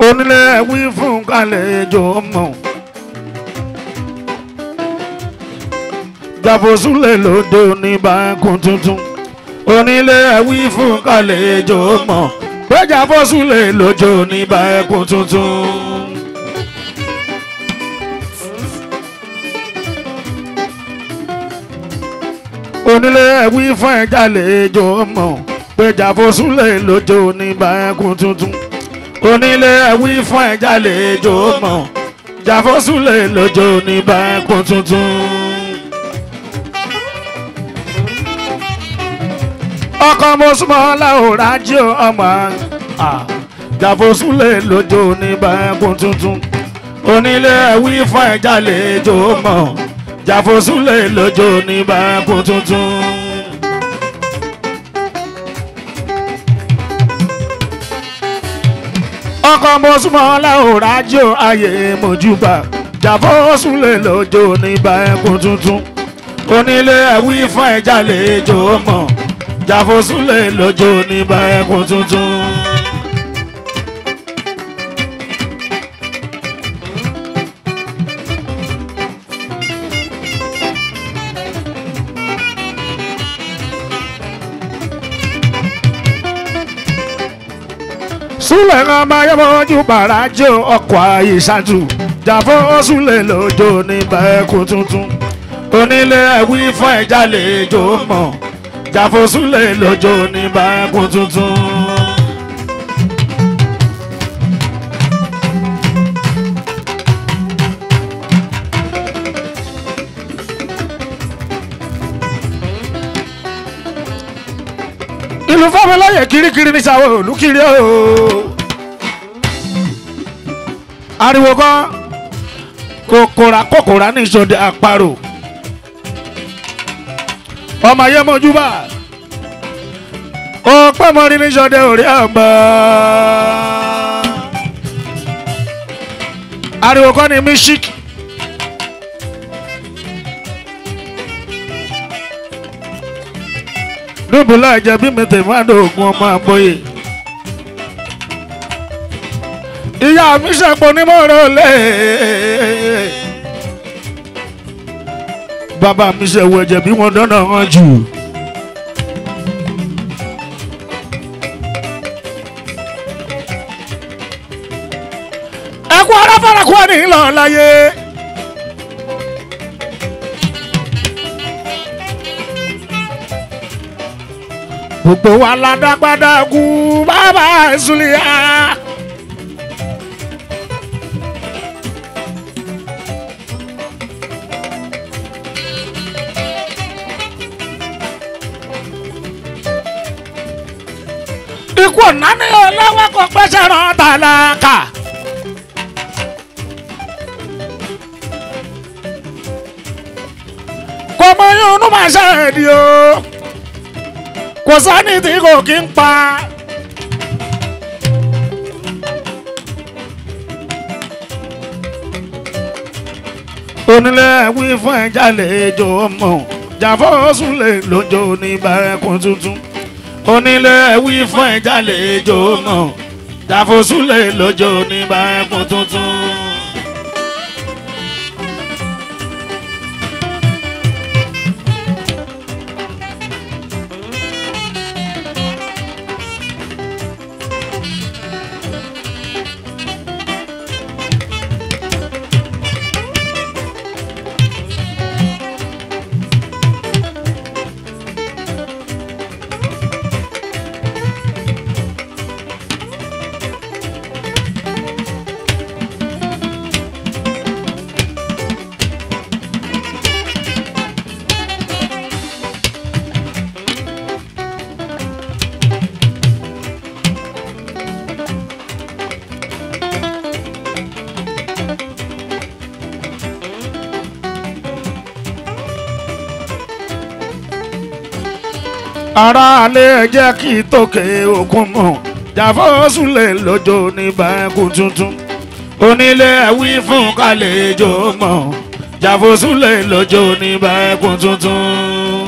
onílé wí fún kálejò mọ̀ jàfosúlẹ̀ lóde oníbàákùn tuntun onílé wí fún kálejò mọ̀ pé jàfosúlẹ̀ lóde oníbàákùn tuntun. onílé wí fún ẹ̀jálejò mọ̀ pé jàfosúlẹ̀ lóde oníbàákùn tuntun onílé wí fún ẹ̀jálejò mọ̀ jàfosúlẹ̀ lóde oníbàákùn tuntun. ọkọ mọ́sùmọ́lá ò rájò ọmọ jàfosúlẹ̀ lójó oníbàákùn tuntun onílé wí fún ẹ̀jálejò mọ̀ jàfosúlẹ̀ lójó oníbàákùn tuntun. ọkọ mọ́sùmọ́lá ò rájò ayé mojúbà jàfosúlẹ̀ lójó oníbàákùn tuntun onílé wí fún ẹ̀jálejò mọ̀ jàfosúlẹ̀ lójó níbà ẹkùn tuntun. súlẹ̀ ń ọmọ ayọ́mọ́jú bàrájò ọkọ̀ àyíṣàtù jàfosúlẹ̀ lójó níbà ẹkùn tuntun. onílé ẹ̀wí fún ẹ̀jálejò mọ̀ jàfosúlẹ̀ lọ́jọ́ ní báàkùn tuntun. ìlú fámọláyè kirikiri ní sàwọn olùkiri ooo. ariwo kan kòkòrà kòkòrà ní ìṣòdì àparò ọmọ ayé mọ́júbà ó pẹ́ mọ́rí ní sọdẹ òrí àgbà. ariwo kọ́ ni mísíkì. dùbùlà ìjẹ̀bí mi tèmi àdóògùn ọmọ àgbóyè. ìyá mi ṣàpọ̀ onímọ̀ràn lé bàbá mi ṣe wọ ẹ̀jẹ̀ bí wọ́n dáná hàn jù. ẹkú aráfàrà kú ní ìlọ láyé. gbogbo wa ládàgbàdà kú bàbá ìsúlẹ̀ ikú ọ̀nà ni ọlọ́wọ́ kò pẹ́sẹ̀ rán tálákà. kò mọ yín inú máa ṣe èdè o kò sani tí kò kí ń pa. onílé wí fún ẹja lẹ́jọ́ ọmọ jàfọ́sùn lè lójó ní bàrẹ́kùn tuntun onílé wí fún ẹja lẹ́jọ́ ọmọ jàfọ́sùn lè lójó ní bàrẹ́kùn tuntun. ara alẹ́ jẹ́ kí tókè òkun mọ̀ jàfọ́sùlẹ̀ lọ́jọ́ ní báńkù tuntun onílé wí fún kàlejò mọ̀ jàfọ́sùlẹ̀ lọ́jọ́ ní báńkù tuntun.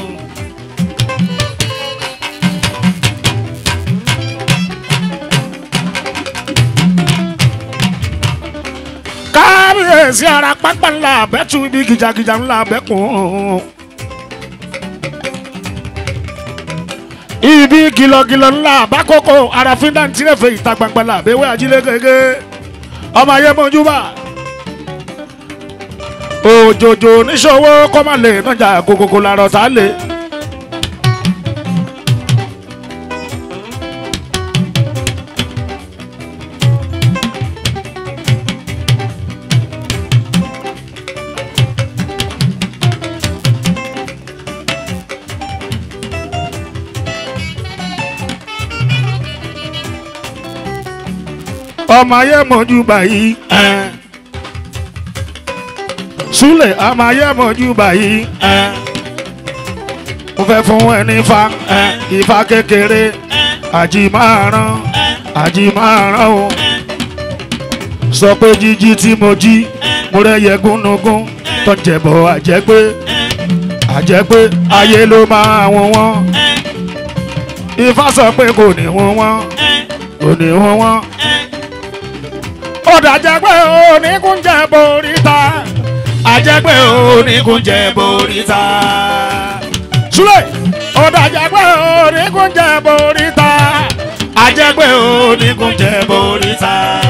kábíyèsí ara pápá ńlá abẹ́tù ibi gìjàgìjà ńlá abẹ́kùn. ibi gìlọ̀gìlọ̀ ńlá àbákòkò àràfin dáńtírẹ̀fẹ̀ ìta gbangba làbẹ́wé ajílẹ̀ gẹ́gẹ́ ọmọ ayé mọ́júbà òjòjò oníṣòwò kọ́ máa lè nájà kókókó làrọ̀ tá a lè. ọmọ ayé mọ̀jú báyìí. Súlẹ̀ ọmọ ayé mọ̀jú báyìí. Mo fẹ́ fún ẹni fa ìfa kékeré àjì máa rán àjì máa rán o. Sọ pé jíjí tí mo jí mo rẹ́yẹ gúnnugún tó ń jẹ̀bọ̀ àjẹpé àjẹpé ayé ló máa wọ́n wọ́n. Ifá sọ pé kò ní wọ́n wọ́n kò ní wọ́n wọ́n ọ̀dà jẹ́pẹ́ oníkúnjẹ boríta àjẹpẹ́ oníkúnjẹ boríta. Súlẹ̀ ọ̀dà jẹ́pẹ́ oníkúnjẹ boríta àjẹpẹ́ oníkúnjẹ boríta.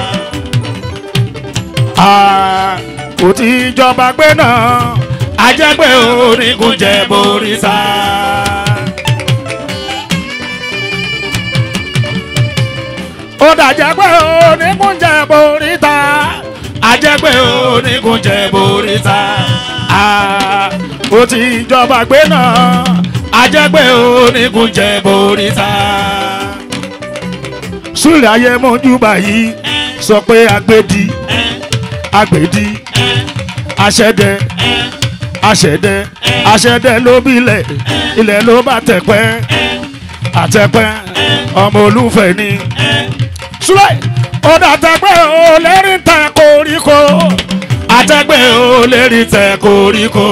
Kò tí ìjọba gbé náà àjẹpẹ́ oníkúnjẹ boríta. ó dàjẹ́ pé oníkúnjẹ boríta àjẹpẹ́ oníkúnjẹ boríta ó ti ìjọba gbé náà àjẹpẹ́ oníkúnjẹ boríta. Súlẹ̀ ayé mọ́jú báyìí sọ pé agbèdì agbèdì aṣẹ́dẹ aṣẹ́dẹ aṣẹ́dẹ ló bílẹ̀ ilẹ̀ ló bá tẹ̀pẹ́ àtẹ̀pẹ́ ọmọ olúfẹ́ ni súlẹ̀ ọ̀dà àtẹ̀gbẹ́ ò lérí tẹ koríko àtẹ̀gbẹ́ ò lérí tẹ koríko.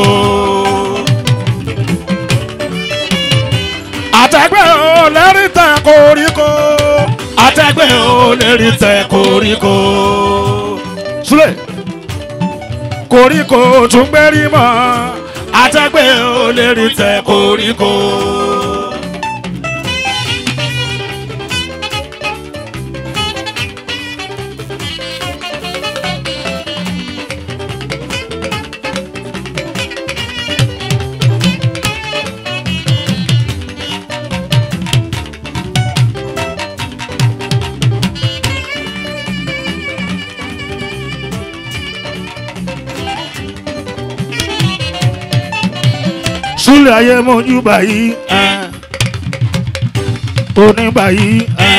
àtẹ̀gbẹ́ ò lérí tẹ koríko àtẹ̀gbẹ́ ò lérí tẹ koríko. súlẹ̀ koríko tún gbérí mọ́ àtẹ̀gbẹ́ ò lérí tẹ koríko. Súlẹ̀ ayé mojú báyìí oní báyìí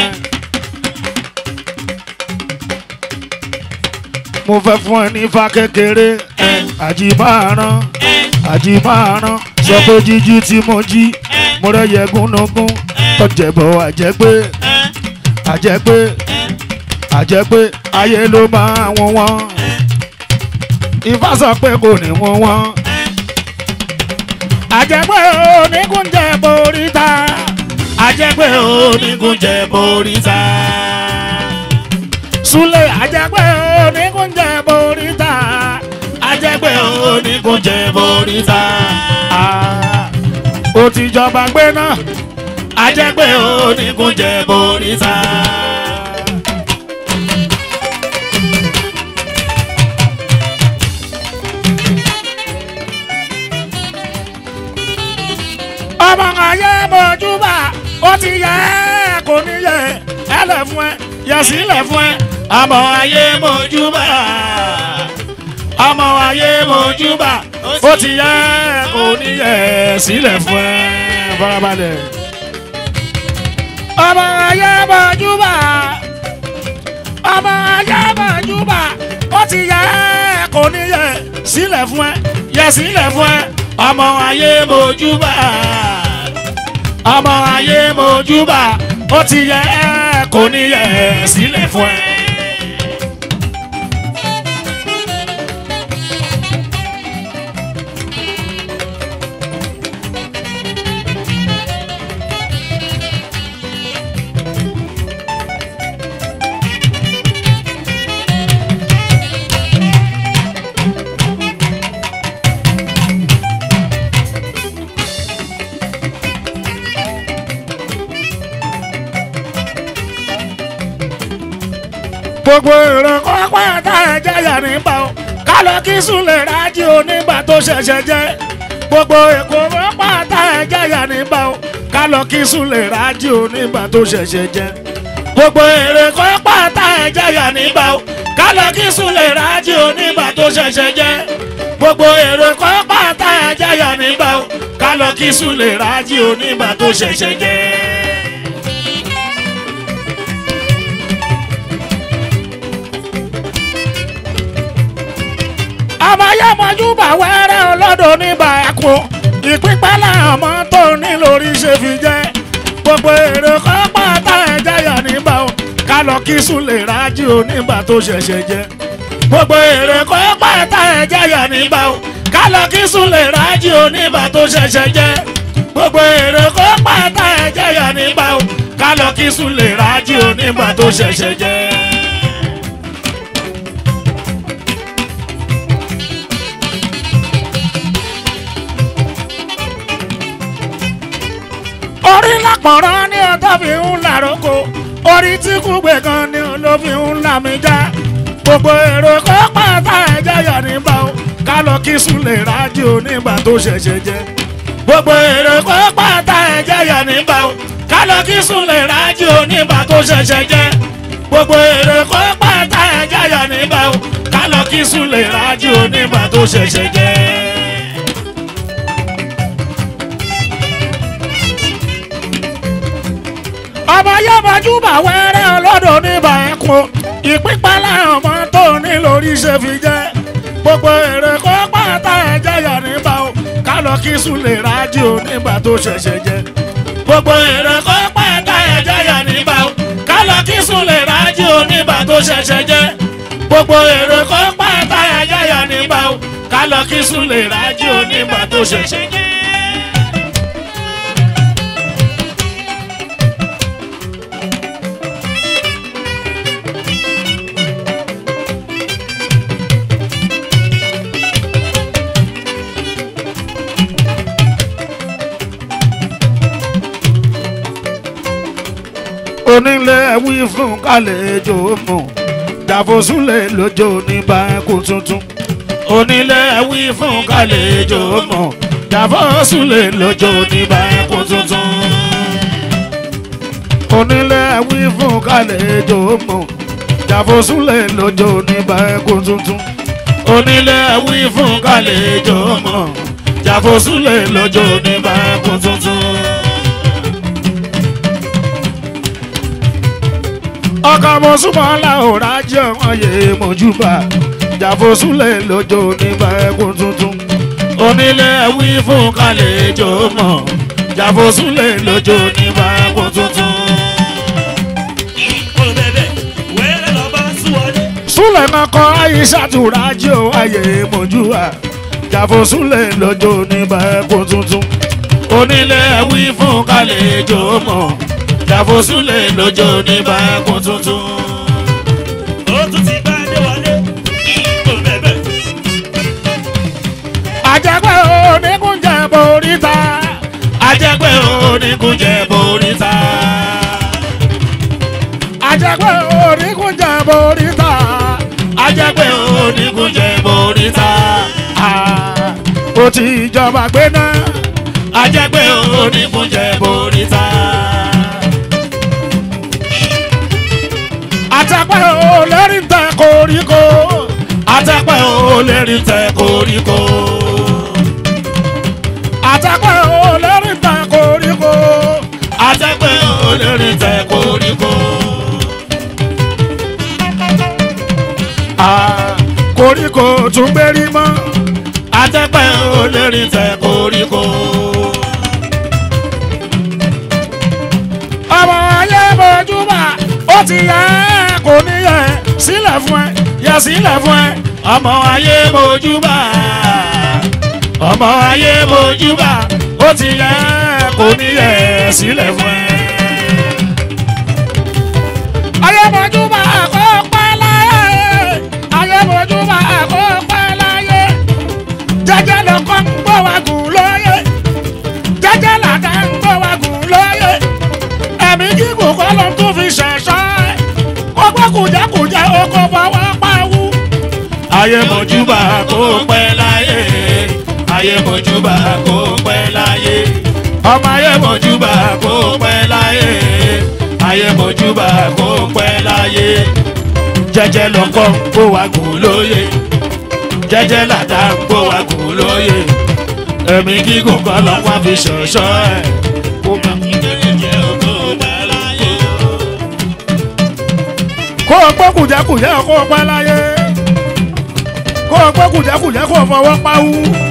mo fẹ́ fún ẹ ní ifá kékeré àjìmáàrán àjìmáàrán sọ pé jíjí tí mo jí mo rẹ́yẹ gúnnugún tọ́jẹ̀bọ̀ àjẹpé àjẹpé àjẹpé ayé ló máa wọ́n wọ́n ifá sọ pé kò ní wọ́n wọ́n àjẹpẹ́ onígunjẹ boríta àjẹpẹ́ onígunjẹ boríta Súlẹ̀ àjẹpẹ́ onígunjẹ boríta àjẹpẹ́ onígunjẹ boríta ó ti jọba gbé náà àjẹpẹ́ onígunjẹ boríta. ọmọ ayé mọ̀júbà ó ti yẹ kò ní yẹ ẹ lẹ̀ fún ẹ yẹ sílẹ̀ fún ẹ. ọmọ ayé mọ̀júbà ọmọ ayé mọ̀júbà ó ti yẹ kò ní yẹ sílẹ̀ fún ẹ farabalẹ̀. ọmọ ayé mọ̀júbà ọmọ ayé mọ̀júbà ó ti yẹ kò ní yẹ sílẹ̀ fún ẹ yẹ sílẹ̀ fún ẹ ọmọ ayé mojúbà ọmọ ayé mojúbà ó ti yẹ ẹ kò ní yẹ sílẹ̀ fún ẹ. gbogbo èrò kọ́pẹ́ tá ẹ jẹ́yà nígbà o ká lọ kí súnlẹ̀ rájí onígbà tó ṣẹ̀ṣẹ̀ jẹ́ gbogbo èkó kọ́pẹ́ tá ẹ jẹ́yà nígbà o ká lọ kí súnlẹ̀ rájí onígbà tó ṣẹ̀ṣẹ̀ jẹ́ gbogbo èrè kọ́pẹ́ tá ẹ jẹ́yà nígbà o ká lọ kí súnlẹ̀ rájí onígbà tó ṣẹ̀ṣẹ̀ jẹ́ gbogbo èrè kọ́pẹ́ tá ẹ jẹ́yà nígbà o ká lọ kí súnlẹ̀ rájí onígbà tó ṣẹ̀ṣẹ̀ jẹ́. abayamọjúbà wẹrẹ ọlọdọ níbà ẹkọ ìpínpẹlẹ ọmọ tó ní lórí ṣe fi jẹ gbogbo èrè kọpá tá ẹ jẹyà níbà o ká lọ kí súnlẹ rájí onígbà tó ṣẹ̀ṣẹ̀ jẹ gbogbo èrè kọpá tá ẹ jẹyà níbà o ká lọ kí súnlẹ rájí onígbà tó ṣẹ̀ṣẹ̀ jẹ gbogbo èrè kọpá tá ẹ jẹyà níbà o ká lọ kí súnlẹ rájí onígbà tó ṣẹ̀ṣẹ̀ jẹ. orí lápọ̀rọ̀ ní ọjọ́ fi ń làrókò orí tí kúgbe kan ní ló fi ń là mí já gbogbo èrò kó pàtà ẹ̀jẹ̀ yà nígbà o ká lọ kí súnlẹ̀ rájò nígbà tó ṣẹ̀ṣẹ̀ jẹ́ gbogbo èrò kó pàtà ẹ̀jẹ̀ yà nígbà o ká lọ kí súnlẹ̀ rájò nígbà tó ṣẹ̀ṣẹ̀ jẹ́ gbogbo èrò kó pàtà ẹ̀jẹ̀ yà nígbà o ká lọ kí súnlẹ̀ rájò nígbà tó ṣẹ̀ṣẹ̀ jẹ́. ọmọ yọmọjúbà wẹrẹ ọlọ́dọ̀ níbà ẹ̀kọ́ ìpínpẹ́lẹ́ ọmọ tó ní lórí ṣe fi jẹ́ gbogbo èrè kó pàtà ẹ̀jẹ̀ yà níbà o ká lọ kí súnlẹ̀ rájò nígbà tó ṣẹ̀ṣẹ̀ jẹ́ gbogbo èrè kó pàtà ẹ̀jẹ̀ yà níbà o ká lọ kí súnlẹ̀ rájò nígbà tó ṣẹ̀ṣẹ̀ jẹ́ gbogbo èrè kó pàtà ẹ̀jẹ̀ yà níbà o ká lọ kí súnlẹ̀ rájò nígbà tó ṣẹ̀ṣẹ̀ jẹ́. onílé wí fún kálejò mọ̀ jàfosúlẹ̀ lójó ní báńkù tuntun. onílé wí fún kálejò mọ̀ jàfosúlẹ̀ lójó ní báńkù tuntun. onílé wí fún kálejò mọ̀ jàfosúlẹ̀ lójó ní báńkù tuntun. onílé wí fún kálejò mọ̀ jàfosúlẹ̀ lójó ní báńkù tuntun. ọkọ mo súnmọ́ láòrá jẹ́ ọyẹ mọ̀júbà jàfosúlẹ̀ lójó nígbà ẹkùn tuntun onílé wí fún kálejò mọ̀ jàfosúlẹ̀ lójó nígbà ẹkùn tuntun. súlẹ̀ mọ́kọ́ àyíṣàtúrà jẹ́ ọyẹ mọ̀júbà jàfosúlẹ̀ lójó nígbà ẹkùn tuntun onílé wí fún kálejò mọ̀ jàfosúlẹ̀ lọ́jọ́ ní báyẹ̀kùn tuntun. ó tún ti bá dé wọlé kò bẹ̀bẹ̀. àjẹpẹ́ oníkúnjẹ boríta. àjẹpẹ́ oníkúnjẹ boríta. àjẹpẹ́ oníkúnjẹ boríta. àjẹpẹ́ oníkúnjẹ boríta. ó ti jọba gbé náà. àjẹpẹ́ oníkúnjẹ boríta. àtẹ̀pẹ́ ò lérí tẹ koríko. àtẹ̀pẹ́ ò lérí tẹ koríko. àtẹ̀pẹ́ ò lérí tẹ koríko. àtẹ̀pẹ́ ò lérí tẹ koríko. Ah, koríko tún gbérí mọ́. àtẹ̀pẹ́ ò lérí tẹ koríko. ọmọ ayé bójúbà ó ti yẹ kò ní yẹ sílẹ̀ fún ẹ yẹ sílẹ̀ fún ẹ ọmọ ayé mojúbà ọmọ ayé mojúbà ó ti yẹ kò ní yẹ sílẹ̀ fún ẹ. ayé mojúbà kó pẹ́ láyé ayé mojúbà kó pẹ́ láyé jẹ́jẹ́ lọ́kọ́ ń gbọ́ wa gùn lóye jẹ́jẹ́ làdá ń gbọ́ wa gùn lóye ẹ̀mí gígùn kọ́ ló ń tún fi ṣẹ̀ṣọ́ ẹ̀. ọgbọ́n kùjẹ́kùjẹ́ oko fọwọ́ pawú. ayé mojúbà kó pẹ́ láyé ayé mojúbà kó pẹ́ láyé ọmọ ayé mojúbà kó pẹ́ láyé ayé mojúbà kó pẹ́ láyé jẹ́jẹ́ lọ́kọ́ kó wa gùn lóye jẹ́jẹ́ làdá kó wa gùn lóye ẹ̀mí gígùn kọ́ lọ́wọ́ fi ṣọ̀ṣọ́ ẹ̀ kó má fi jẹ́ òkú pẹ́ láyé. kó o gbọ́ kùjẹ́kùjẹ́ kó o pẹ́ láyé. kó o gbọ́ kùjẹ́kùjẹ́ kó o fọwọ́ pawú.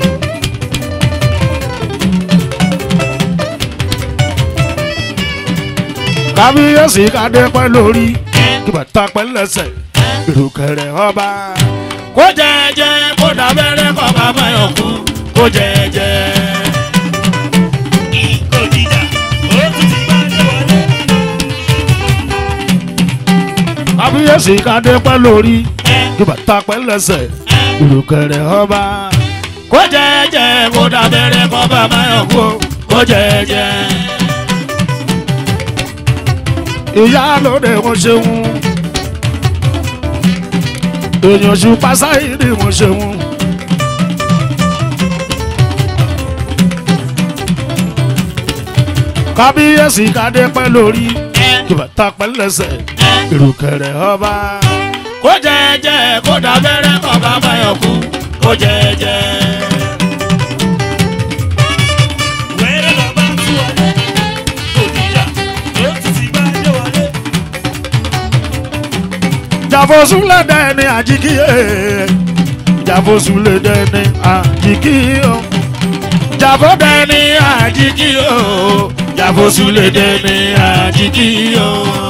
kábíyèsí kádé pẹ́ lórí kí bàtà pẹ́ lẹ́sẹ̀ ìrùkẹ̀rẹ̀ ọba. kó jẹ́jẹ́ kó dábẹ́rẹ́ kọ́ bàbá yọ̀ kú kó jẹ́jẹ́. kò jíjà ó tún ti bá dé wọlé. kábíyèsí kádé pẹ́ lórí kí bàtà pẹ́ lẹ́sẹ̀ ìrùkẹ̀rẹ̀ ọba. kó jẹ́jẹ́ kó dábẹ́rẹ́ kọ́ bàbá yọ̀ kú kó jẹ́jẹ́. ìyá lóde wọn ṣeun èèyàn ṣù pásáìdì wọn ṣeun. kábíyèsí kádé pẹ́ lórí kí bàtà pẹ́ lẹ́sẹ̀ ìrùkẹ̀rẹ̀ ọba. kó jẹ́jẹ́ kó dábẹ́rẹ́ kọ́ bàbá yọ̀ kú kó jẹ́jẹ́. wẹ́rẹ́ lọ bá tú wọlé kò jíjà ó tún ti bá dé wọlé. jàfosúlẹ̀ dẹ́ni àjíkíyè jàfosúlẹ̀ dẹ́ni àjíkíyè jàfó dẹ́ni àjíkíyè jàfosúlẹ̀ dẹ́ni àjíkíyè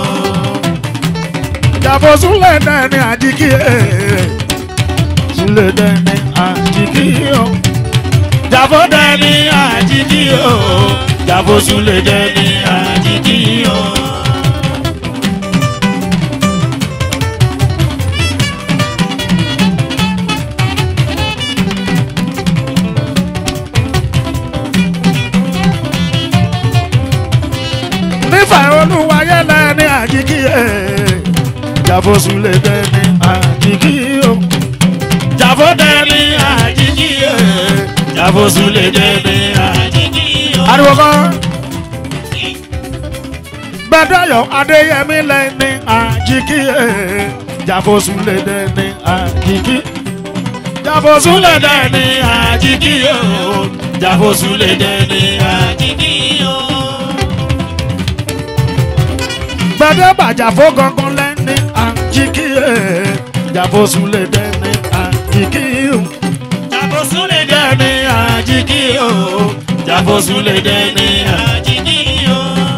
jàfosúlẹ̀ dẹ́ni àjíkíyè súlẹ̀ dẹ́ni àjíkíyè jàfó dẹ́ni àjíkíyè jàfosúlẹ̀ dẹ́ni àjíkíyè. nífẹ̀ olúwayé lẹ́ni àjíkí ẹ̀ jàfosùn lè dẹ́ni àjíkí o jàfó dẹ́ni àjíjí ẹ̀ jàfó lè dẹ́ni àjíjí ẹ̀. ariwo kan gbẹdọyọ adéyẹmí lẹ́ni àjíkí ẹ̀ jàfosùn lè dẹ́ni àjíkí jàfosùn lè dẹ́ni àjíkí o jàfó lè dẹ́ni àjíjí ẹ̀. gbẹdẹ́bà jàfó gangan lẹ́ni àjíkí ẹ̀ jàfosùn lè dẹ́ni àjíkí o. jàfó lè dẹ́ni àjíjí ẹ̀. jàfó lè dẹ́ni àjíjí ẹ̀.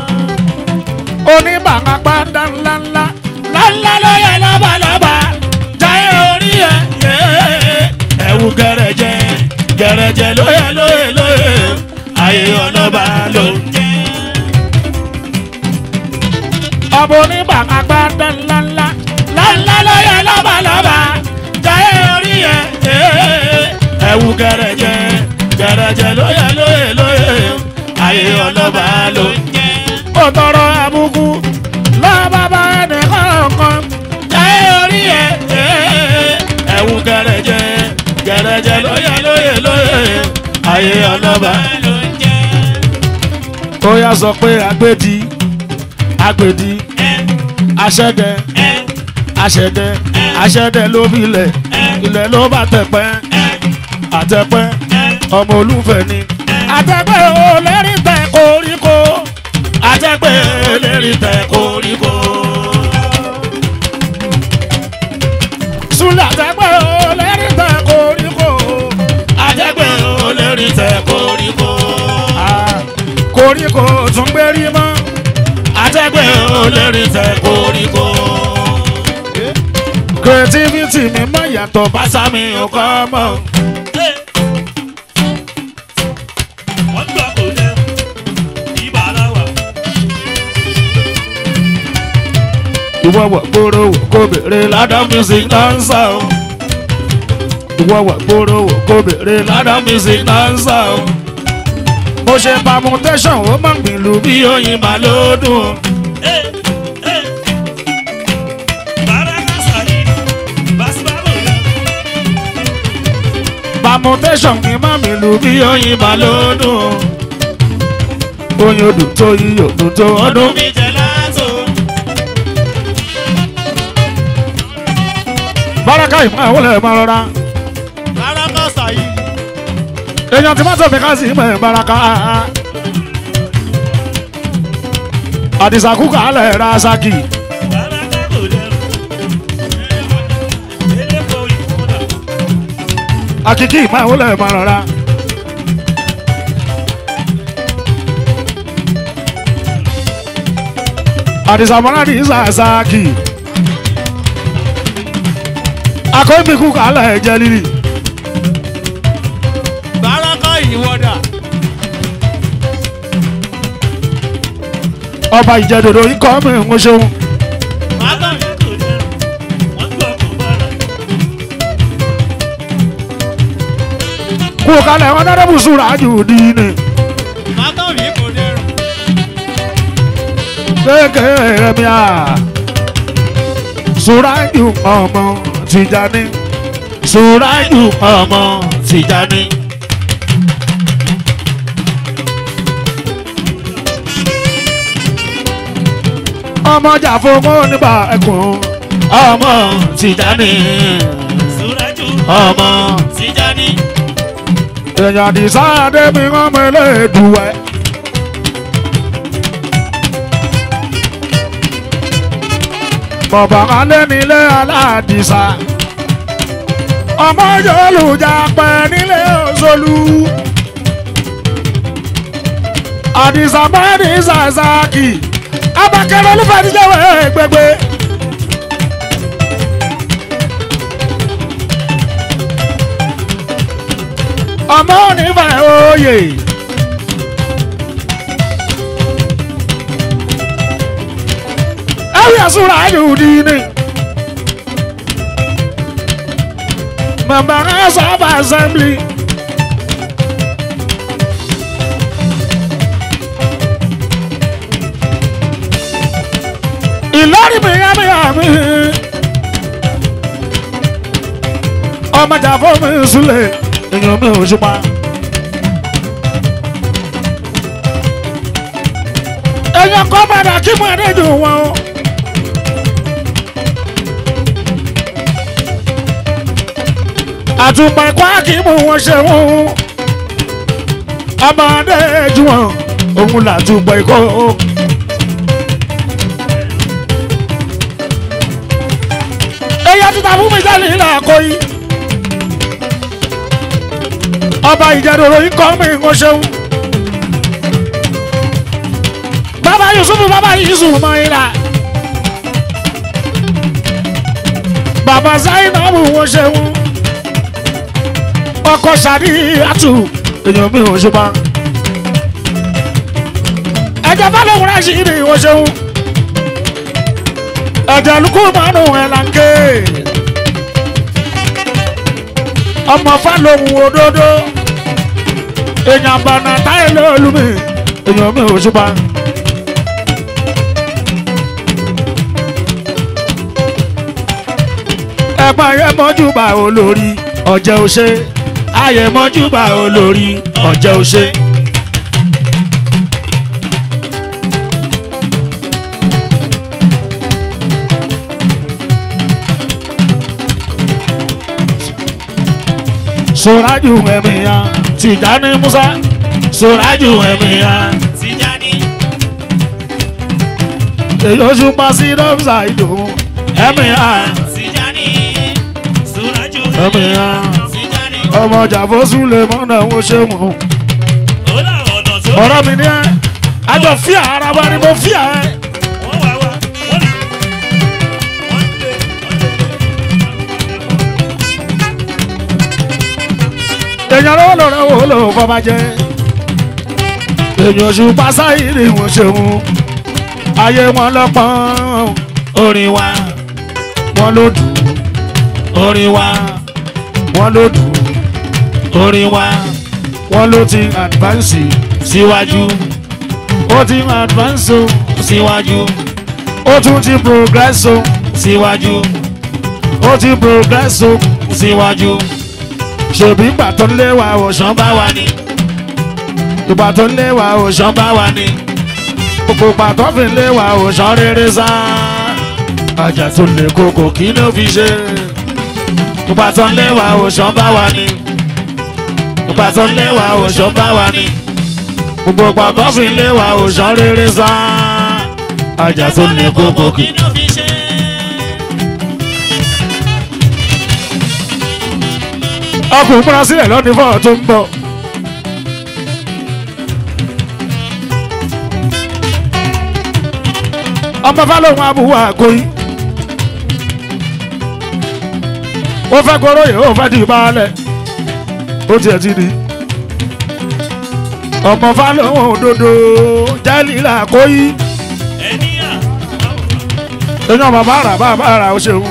oníbàápá ńlá ńlá ńlá lálá lóye lọ́balọ́ba jáyé orí ẹ̀ ẹ̀wù gẹ̀rẹ̀jẹ̀ gẹ̀rẹ̀jẹ̀ lóye lóye lóye ayé ọlọ́ba ló ń jẹ́. ọmọ oníbàápá ńlá ńlá ńlá lálá lóye lọ́balọ́ba jáyé orí ẹ̀ ẹ̀wù gẹ̀rẹ̀jẹ̀ gẹ̀rẹ̀jẹ̀ lóye lóye lóye ayé ọlọ́ba ló ń jẹ́. ó tọrọ àbùkù lọ́bàbà ẹnì kọ̀ọ̀kan jáyé orí ẹ̀ ẹ̀wù gẹ̀rẹ̀jẹ̀ gẹ̀rẹ̀jẹ̀ lóye lóye lóye ayé ọlọ́ba ló ń jẹ́. ó yá sọ pé agbèdì agbèdì aṣẹ́dẹ aṣẹ́dẹ aṣẹ́dẹ ló bí ilẹ̀ ilẹ̀ ló bá tẹ̀pẹ́ àtẹ̀pẹ́ ọmọ olúfẹ́ ni àtẹ̀pẹ́ ò lérí tẹ̀ koríko àtẹ̀pẹ́ lérí tẹ koríko. súlẹ̀ àtẹ̀pẹ́ ò lérí tẹ̀ koríko àtẹ̀pẹ́ lérí tẹ koríko. Ah, koríko tún gbérí mọ́ àtẹ̀pẹ́ lérí tẹ koríko. creativity mi mọ̀ yàtọ̀ bá Pásá mi ò kọ́ mọ́. Wọ́n gbọ́ kò lẹ́ ibà láwà. ìwọ wà gbòòrò wò kó bèrè ládàá music dancer o ìwọ wà gbòòrò wò kó bèrè ládàá music dancer o mo ṣe permutation ó máa ń gbìlú bí oyin máa ló dùn Bàrà permutation ní mami lu bí oyin bá lódùn oyin odò tó yíyọ odò tó ọdún. ọdún mi jẹ látò. báraka ìmọ̀ àwọn ọ̀lẹ́ máa rọra rárá má sàyí. èèyàn tí wọ́n sọ fi ká sí ìmọ̀ ẹ̀ báraka. àdìsá kúkà alẹ́ ra saki rárá ká kò dẹrù. eléko ìfúnná. àkìkí ìmọ̀ àwọn ọ̀lẹ́ máa rọra. àdìsá mọ́lá ní sàsáàkì akọ́bí kúkà alẹ́ jẹ́ lílì. rárá ká ìwọ́dà. ọba ìjẹdòdò ikọ̀ mi ń ṣeun Mátà mi kò dẹrù. Wọ́n gbọ́ kó bára. kú kalẹ̀ wọn dáná bùsùn rájù dínì Mátà mi kò dẹrù. kékeré mi à sùrájù ọmọ tìjàní sùrájù ọmọ tìjàní. ọmọ jàfọ́mọ́ nígbà ẹkùn ọmọ tìjàní Súrájú ọmọ Tìjání. èèyàn àdìsá adébí ọmọ elédùwẹ̀. bọ̀bọ̀ kan lé nílé aládìsá ọmọ yòólùjà pẹ́ nílé òṣòlù àdìsá mọ́ni sàṣàkì abakẹ́rẹ́ olúfẹ́ ti jẹ́wọ́ gbẹgbẹ́. ọmọ onífẹ̀ oyè. ẹ̀rí àsúra ayòdì ni. member house of assembly. ìlọrin mi yá mi yá mi. ọmọ jàfọ́ mi súlẹ̀ èèyàn mi ò ṣùpá. èèyàn kọ́ padà kí mo ẹ̀dẹ́ jù wọn o. àtùpà ẹ̀kọ́ kí mo wọn ṣe wọn. ọmọdé jù wọn òun làtùpà ẹ̀kọ́. èèyàn ti ta fún mi sẹ́ni ìlà àkọ́yí ọba ìjẹdọ̀rọ̀ yìí kọ́ mi ń ṣeun. bàbá yusufu bàbá yusuf mayira. bàbá zainabu wọ́n ṣeun. ọkọ sadi atu èèyàn mi ò ṣe pa. ẹ̀jẹ̀ bá lóun rẹ̀ sí ibi wọ́n ṣeun. ẹ̀jẹ̀ lukú mọ́nù ẹ̀ là ń ké. ọmọ fálóhùn òdodo èèyàn bànà táyé lóòlù mi èèyàn mi ò ṣùpá. ẹ̀gbọ́n ayé mọ́júbà olórí ọ̀jẹ̀ òṣè ayé mọ́júbà olórí ọ̀jẹ̀ òṣè. Sọ́rájú ẹ̀mìyàn Tìjání Musa Sọ́rájú ẹ̀mìyàn Tìjání. èyí oṣù pa sí dọ́fíìsà ìdòwú ẹ̀mìyàn Tìjání. Súrájú ẹ̀mìyàn Tìjání. ọmọ jàfọ́sùn lè mọ́nà ó ṣe mọ́ Ó láwọn ọ̀nà tó. ọ̀rọ̀ mi ní ẹ́ àjọ fíà ara wa ni mo fíà ẹ́ Wọ́n wá wá. Wọ́n lè. Wọ́n lè. èèyàn lọ́wọ́ lọ́rọ̀ wo ló fọba jẹ́ èèyàn oṣù pa sáyìrì wọn ṣeun ayé wọn lọ́pọ̀n orin wa wọn ló dùn orin wa wọn ló dùn orin wa wọn ló ti advance síwájú ó ti advance o síwájú ó tún ti progress o síwájú ó ti progress o síwájú ṣèbí ìgbà tó ń lé wa òṣàn ṣán bá wa ní ìgbà tó ń lé wa òṣàn ṣán bá wa ní gbogbo ìgbà tó fi ń lé wa òṣàn rere sá ajá tó lè koko kí ló fi ṣe ìgbà tó ń lé wa ò ṣán bá wa ní ìgbà tó ń lé wa ò ṣán bá wa ní gbogbo ìgbà tó fi ń lé wa òṣàn rere sá ajá tó lè koko kí. ló fi ṣe. ọkùnrin múra sílẹ̀ lọ́dún fọ́ọ̀ tó ń bọ̀. ọmọ fálóhùn abúwá àkórí. ó fẹ́ koróyè ó fẹ́ di ìbálẹ̀ ó tiẹ̀ ti di. ọmọ fálóhùn òdodo jẹ́lílà àkóyí. ẹni à èèyàn bàbá rà bàbá rà ó ṣeun.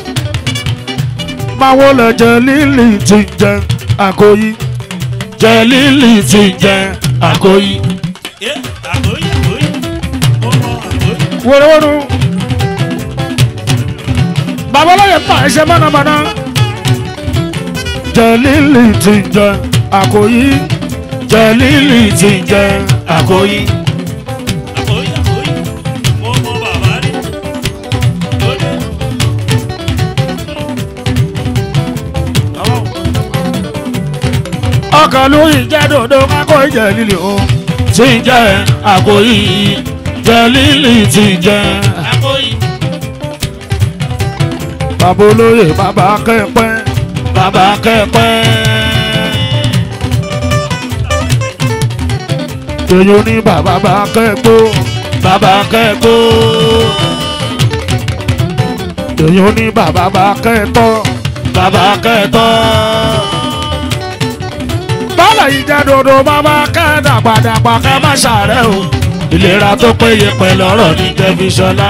máa wó lọ jẹ lílì tí ń jẹ àkóyí. jẹ lílì tí ń jẹ àkóyí. ẹ àgóyè àgóyè ó mọ àgóyè. wòrowòro. bàbá olóyè pa ẹsẹ mọ́nàmọ́ná. jẹ lílì tí ń jẹ àkóyí. jẹ lílì tí ń jẹ àkóyí. àgóyè àgóyè ó mọ bàbá rí. lóde ọkàn lóyìn jẹ́ dòdò kákó ìjẹ́ lílì o. tí ń jẹ àkóyí. jẹ lílì tí ń jẹ. àgóyè bàbá olóyè bàbá kẹ́pẹ́. bàbá kẹ́pẹ́. èyí ní bàbá bá kẹ́gbó. bàbá kẹ́gbó. èyí ní bàbá bá kẹ́tọ́. bàbá kẹ́tọ́. bọ́lá yìí jẹ́ dodo bàbá kẹ́ dàgbàdàgbà kẹ́ má ṣàárẹ̀ o. ìlera tó péye pẹ̀lú ọ̀rọ̀ ní tẹ́fíṣọlá.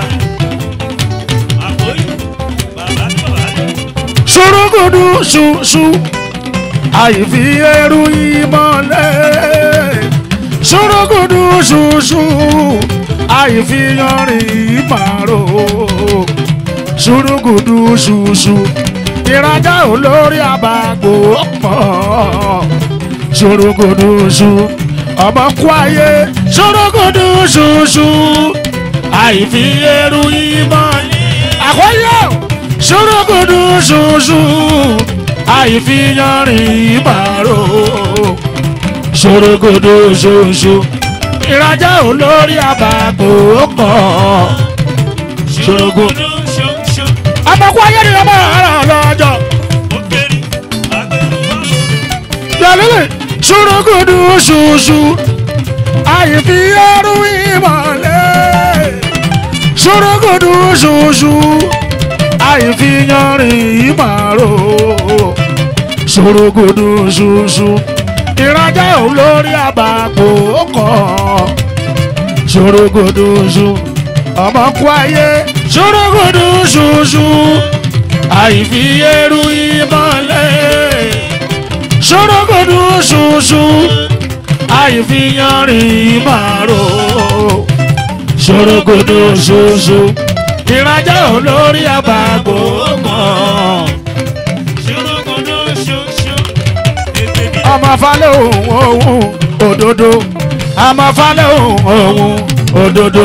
àgóyè bàbá ní bàbá rí. ṣùrùkùdù ṣùṣù àìfi ẹrù ìmọ̀lẹ̀ ṣùrùkùdù ṣùṣù àìfi yanrìn ìmàrò ṣùrùkùdù ṣùṣù ìrajà olórí àbàgbò pọ̀ ṣùrùkùdù ṣù ọmọ kú ayé ṣùrùkùdù ṣùṣù àìfi ẹrù ìmọ̀lẹ̀ àkọ́yọ̀ ṣùrùkùdù ṣùṣù àìfiyanrìn ìbàrò ṣòrogodo ṣoṣo ìrajà olórí àbàbò pọ̀ ṣòrogodo. ṣoṣo àbàkù ayé ni ọmọ ara lọ́jọ́ ó kéré agbẹrù wà. yọlílẹ̀ ṣòrogodo ṣoṣo àìfiyanrìn ìmọ̀lẹ̀ ṣòrogodo ṣoṣo àìfiyanrìn ìbàrò ṣòrogodo ṣoṣo ìrajà olórí àbàbò kan ṣòrogodo ṣo ọmọ kú ayé ṣòrogodo ṣoṣo àìfi eru ìmọ̀lẹ̀ ṣòrogodo ṣoṣo àìfi yanrìn ìmàrò ṣòrogodo ṣoṣo ìrajà olórí àbàbò kan ṣòrogodo ṣoṣo ètè bí. ọmọ falẹ̀ òun òun òdodo ọmọ falẹ̀ òun òun òdodo.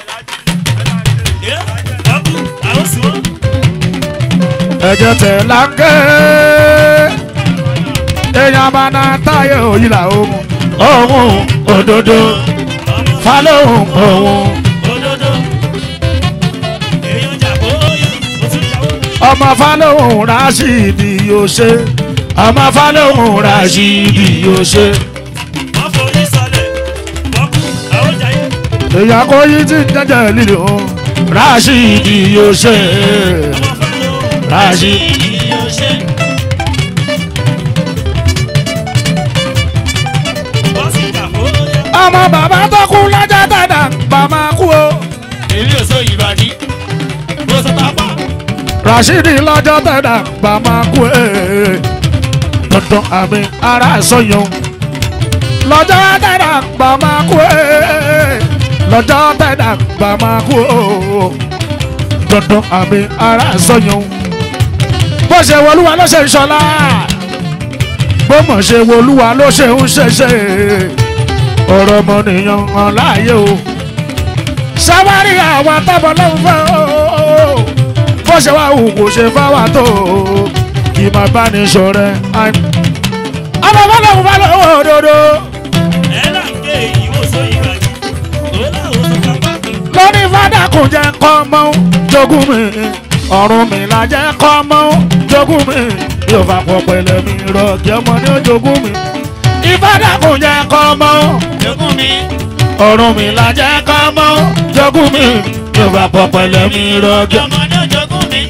ẹ ọkù àwọn sì wọ́n. ẹ̀jẹ̀ tẹ̀ láńkẹ́ èèyàn bá náà táyé òyìnlá òun òun òdodo ọmọ falẹ̀ òun òun òdodo. èèyàn jà kó yẹ kó tún yàwó. ọmọ falẹ̀ òun rásìdì yóò ṣe ọmọ falẹ̀ òun rásìdì yóò ṣe wọ́n forí sọlẹ̀ ọkù àwọn jayé. èèyàn kò yí tí ń jẹ́jẹ́ lílo òun rásìdì yóò ṣe ọmọ fẹ́lẹ́ o. rásìdì. yóò ṣe. bọ́sì jà kó yẹ. ọmọ bàbá tó kú lọ́jọ́ tẹ̀dá bàmá kú o. èmi ò sọ ìbàdí. mo sọ tápá. Rashidi lọ́jọ́ tẹ̀dá bàmá kú ẹ̀. dandan àmì ara sọyún. lọ́jọ́ tẹ̀dá bàmá kú ẹ̀. lọ́jọ́ tẹ̀dá bàmá kú o. dandan àmì ara sọyún. bó ṣe wọlúwa ló ṣe ń ṣọlá. bó mọ̀ ṣe wo olúwa ló ṣe ń ṣẹṣẹ ọ̀rọ̀ ọmọnìyàn hàn láàyè o sáwárí àwọn tábọ̀ lọ́hùn fẹ́ o bó ṣe wá hù kò ṣe fáwà tó o kì máa bá ní sọ̀rẹ́ ọmọ fọlọ́hùn bá lọ́wọ́ òdodo ẹ là ń gé ìwòsàn ìgbàjì ó láwọn tó kápá lórí fádà kò jẹ́ kọ́ mọ́ jogún mi ọ̀run mi là jẹ́ kọ́ mọ́ jogún mi yóò fà pọ̀ pẹ̀lẹ́ mi rọ̀gì ọmọ ní jogún mi ìfádà kò jẹ́ kọ́ mọ́ jogún mi ọ̀run mi là jẹ́ kọ́ mọ́ jogún mi yóò fà pọ̀ pẹ̀lẹ́ mi rọ̀gì ọmọ. ọmọdé jogún mi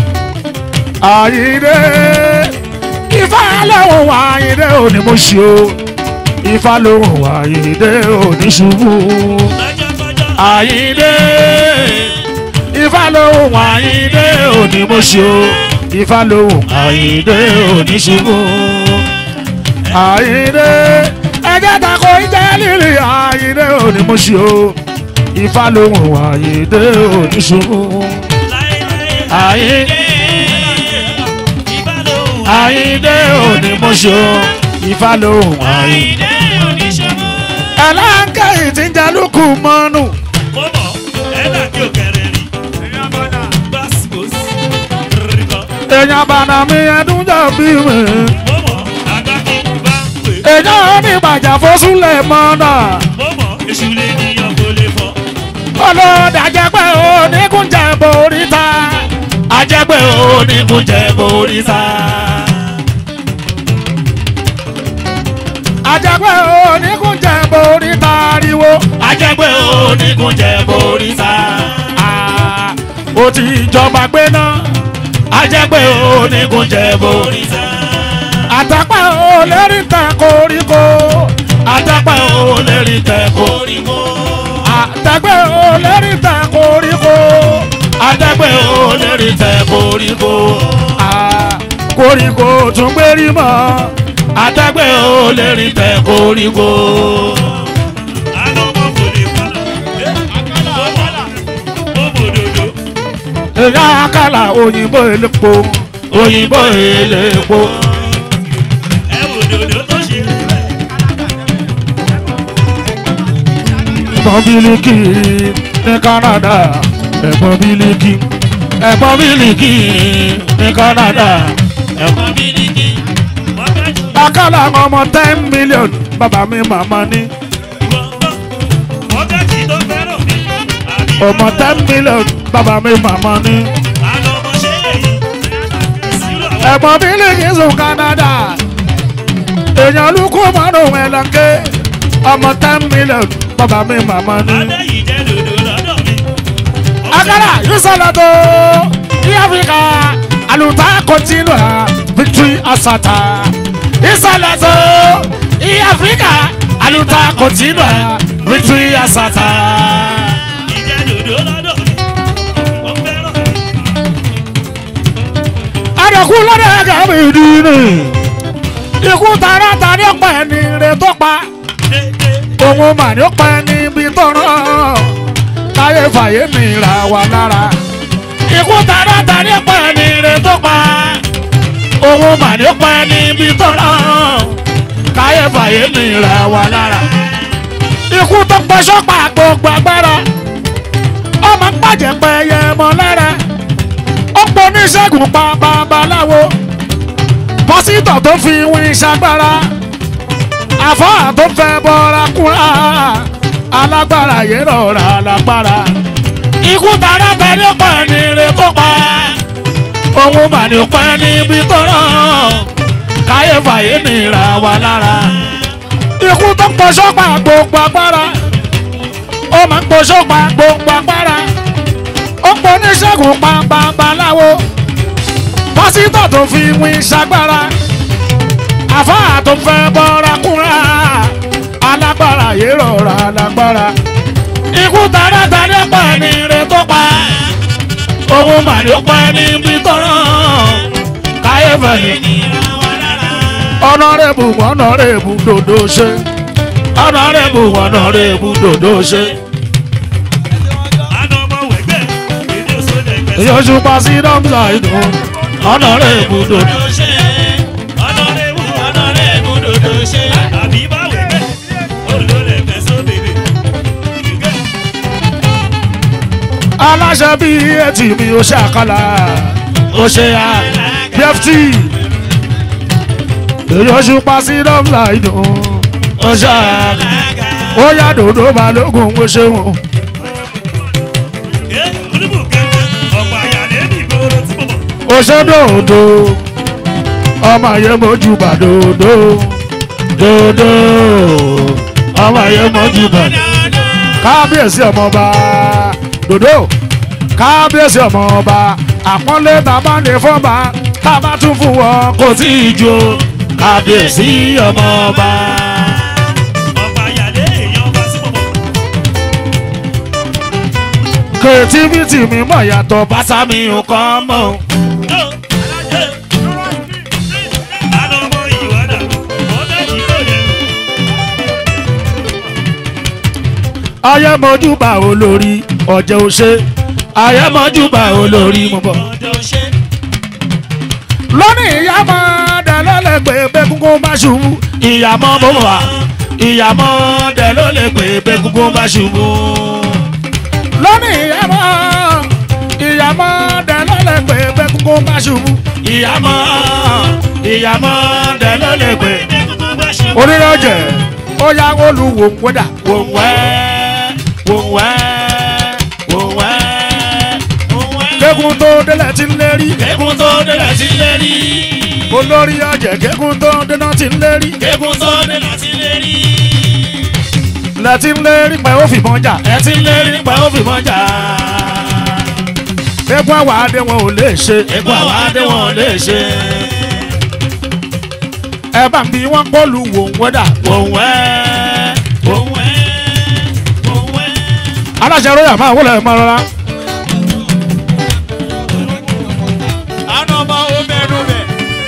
àyíndé ifá lóhùn àyíndé òní mo ṣe o ifá lóhùn àyíndé òní ṣubú lọ́jọ́kọ́jọ́ àyíndé ifá lóhùn àyíndé òní mo ṣe o ifá lóhùn àyíndé òní ṣubú àyíndé ẹjẹ tako ìjẹ lílì àyíndé òní mo ṣe o ifá lóhùn àyíndé òní ṣubú láéláé àyíndé. ìbálòun àyíndé òní mo ṣe o ifá lóhùn àyíndé. àìdé oníṣòwò. ẹlẹ́ńkẹ́ yìí ti ń jalúkù mọ́nù. mo mọ̀ ẹ là kí o kẹrẹ rí gbàsígbòs rìkọ́ èèyàn bàdà mi ẹdún jọ bí mi. mo mọ̀ àgbà kí n bá pè èèyàn ní ìbàjá fósúlẹ̀ mọ́nà. mo mọ̀ èṣù lè níyàn kó lè fọ́ olóòdà jẹ́pẹ́ oníkúnjẹ borí ta. ajẹ́pẹ́ oníkúnjẹ borí ta. ajẹ́pẹ́ oníkúnjẹ borí ta ariwo. ajẹ́pẹ́ oníkúnjẹ borí ta. Ah, ó ti jọba gbé náà. ajẹ́pẹ́ oníkúnjẹ borí ta. àtàpá ò lérí tẹ koríko. àtàpá ò lérí tẹ koríko àtẹgbẹ́ ò lérí tẹ koríko àtẹgbẹ́ ò lérí tẹ koríko Ah, koríko tún gbérí mọ́ àtẹgbẹ́ ò lérí tẹ koríko. àná mo kò lè fọ́nà mo mọ̀ mo mọ̀ òdòdó èyí àkàlà òyìnbó elépo òyìnbó elépo. ẹ wò òdòdó tó ṣe rí bẹ́ẹ̀. ẹ̀gbọ́n bílíkì ní Canada ẹ̀gbọ́n bílíkì ẹ̀gbọ́n bílíkì ní Canada ẹ̀gbọ́n. ọmọ mi ní kí wọ́n fẹ́ jù akálà ọmọ ten million bàbá mi màmá ní wọ́n gbọ́ wọ́n fẹ́ jì tó fẹ́ràn mi àbí ọmọ ten million bàbá mi màmá ní. àná ọmọ ṣe èyí sílò àwọn ẹ̀gbọ́n bílíkì sùn Canada èèyàn lukú márùn ẹ̀lọ́kẹ́ ọmọ ten million bàbá mi màmá ní. adé yìí jẹ́ dòdò lọ́dọ̀ mi. akálà yusalado ní Áfíríkà àlùtà continua victory asata yusalado ní Áfíríkà àlùtà continua victory asata. ìjẹ́ dòdò lọ́dọ̀ mi. wọ́n fẹ́ràn mi. àdàkú lọ́dọ̀ ẹ̀gá mi dì ní. ikú tara ta ní ọ̀pá ẹni rẹ̀ tó pa. òun mà ní ọ̀pá ẹni bí tọ̀rọ̀. táyé fàyè nira wà lára. ikú tara ta ní ọ̀pá ẹni rẹ̀ tó pa. òun mà ní ọ̀pá ẹni bí tọ̀rọ̀. táyé fàyè nira wà lára. ikú tó pẹ́ sọ́pà gbogbo agbára. ọmọ ń bàjẹ́ pẹ́ yẹ mọ́ lára ó pọ̀ oníṣègùn pa babaláwo pásítọ̀ tó fi wín ṣagbára àfáà tó fẹ́ bọ́ra kúnra alágbára yìí rọra lágbára ikú tara tẹ̀lé ọ̀pọ̀ ẹni rẹ̀ tó pa òun mà ní ọ̀pọ̀ ẹni bí tó rán káyé fàyè nira wà lára ikú tó pọ̀ sọ́pà gbogbo agbára ó máa ń pọ̀ sọ́pà gbogbo agbára ó pọ̀ oníṣègùn pa babaláwo pásítọ̀ tó fi wín ṣagbára àfáà tó fẹ́ bọ́ra kúnra alágbára yìí rọra lágbára ikú taratari ọ̀pọ̀ ẹni rẹ̀ tó pa òun màrí ọ̀pọ̀ ẹni bí tọ̀rọ̀ káyé fẹ̀yìn ọ̀nàrẹ́bù ọ̀nàrẹ́bù dòdò ṣe ọ̀nàrẹ́bù ọ̀nàrẹ́bù dòdò ṣe. àná ọmọ wẹ̀gbẹ́ èdè òṣèlú ẹgbẹ́ yọjú pa sí dọ́mùsà ìdùn ọ̀nàrẹ́bù dòdò. ṣe ọ̀nàrẹ́wù ọ̀nàrẹ́wù aláṣẹ bí etí mi ó ṣe àkàlà ó ṣe à bft èyí oṣù pa sí dọ́mlà ìdùn ó ṣe àkàlà ó yá dòdò balógun ó ṣeun ó ṣe dòdò ọmọ yẹn mojú bà dòdò dòdò ọmọ yẹn mojú bà dòdò kábíyèsí ọmọọba dòdò kábíyèsí ọmọọba àpọ́nlé tá a bá ní fọ́ba tá a bá tún fún wọn kò tí ì jó kábíyèsí ọmọọba. kìrìtìfìtì mi mọ̀ yàtọ̀ bàtà mi ò kọ́ mọ́. ayémọ́júbà olórí ọ̀jẹ̀ òṣè ayémọ́júbà olórí mo bọ̀. lónìí ìyá mọ́ dẹ̀ ló lè pè bẹ́kúnkún bá ṣubú ìyàmọ́ bó wà ìyàmọ́ dẹ̀ ló lè pè bẹ́kúnkún bá ṣubú. lónìí ìyá mọ́ ìyàmọ́ dẹ̀ ló lè pè bẹ́kúnkún bá ṣubú ìyàmọ́ ìyàmọ́ dẹ̀ ló lè pè. onírọ̀jẹ̀ ó yá olùwò ń wẹ́dà wò ń wẹ́ wò ń wẹ́ wò ń wẹ́. kékun tó délẹ̀ ti ń lérí. Kékun tó délẹ̀ sí lérí. olórí ọ̀jẹ̀ kékun tó dénà ti ń lérí. Kékun tó délẹ̀ sí lérí. lẹ́tí ń lérí pẹ̀ ó fìbọn jà. Ẹ ti ń lérí nípa ó fi mọ́ jà. kékun àwọn adé wọn ò lè ṣe. Èkó àwọn adé wọn ò lè ṣe. ẹ bá ń bí wọn pọ́lù wò ń wẹ́dà. Òun wẹ́, òun wẹ́, òun wẹ́. aláṣẹ róyà máa wọlé ẹ̀ máa rọra. Àná ọmọ ó mẹ́nu bẹ̀.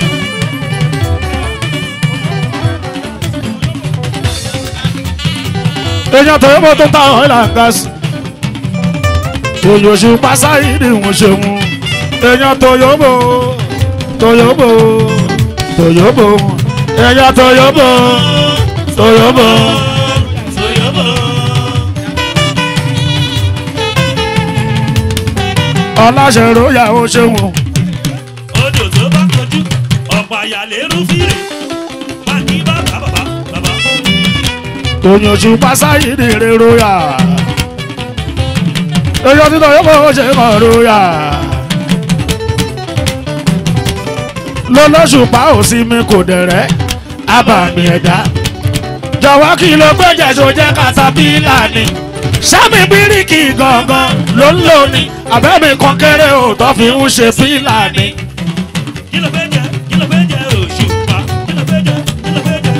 èèyàn tó yẹ kó tó ta ọ̀hún là ń ga sí. òyòṣù pásáyì ni wọ́n ṣe mú. èèyàn tó yọ bò tó yọ bò tó yọ bò èèyàn tó yọ bò tó yọ bò. Sòyóbò. ọláṣẹ róyà ó ṣe wọn. odò tó bá kojú ọ̀pọ̀ àyàlérú fìrè pàǹtí bàbá bàbá bàbá. òyòṣù pásáyì ni èrè róyà. èèyàn tó yọ bò ó ṣe mọ̀ róyà. lọ́lọ́ṣùpá ò sí mi kò dẹ̀rẹ́ abàmì ẹ̀dá. jọ̀wọ́ kí ló gbẹ́jẹ̀ tó jẹ́ katapila ni. sámi bíríkì gangan ló ń lò ní. àbẹ́mi kan kéré ò tó fi ń ṣe pílà ni. kí ló fẹ́ jẹ kí ló fẹ́ jẹ òṣùpá kí ló fẹ́ jẹ kí ló fẹ́ jẹ.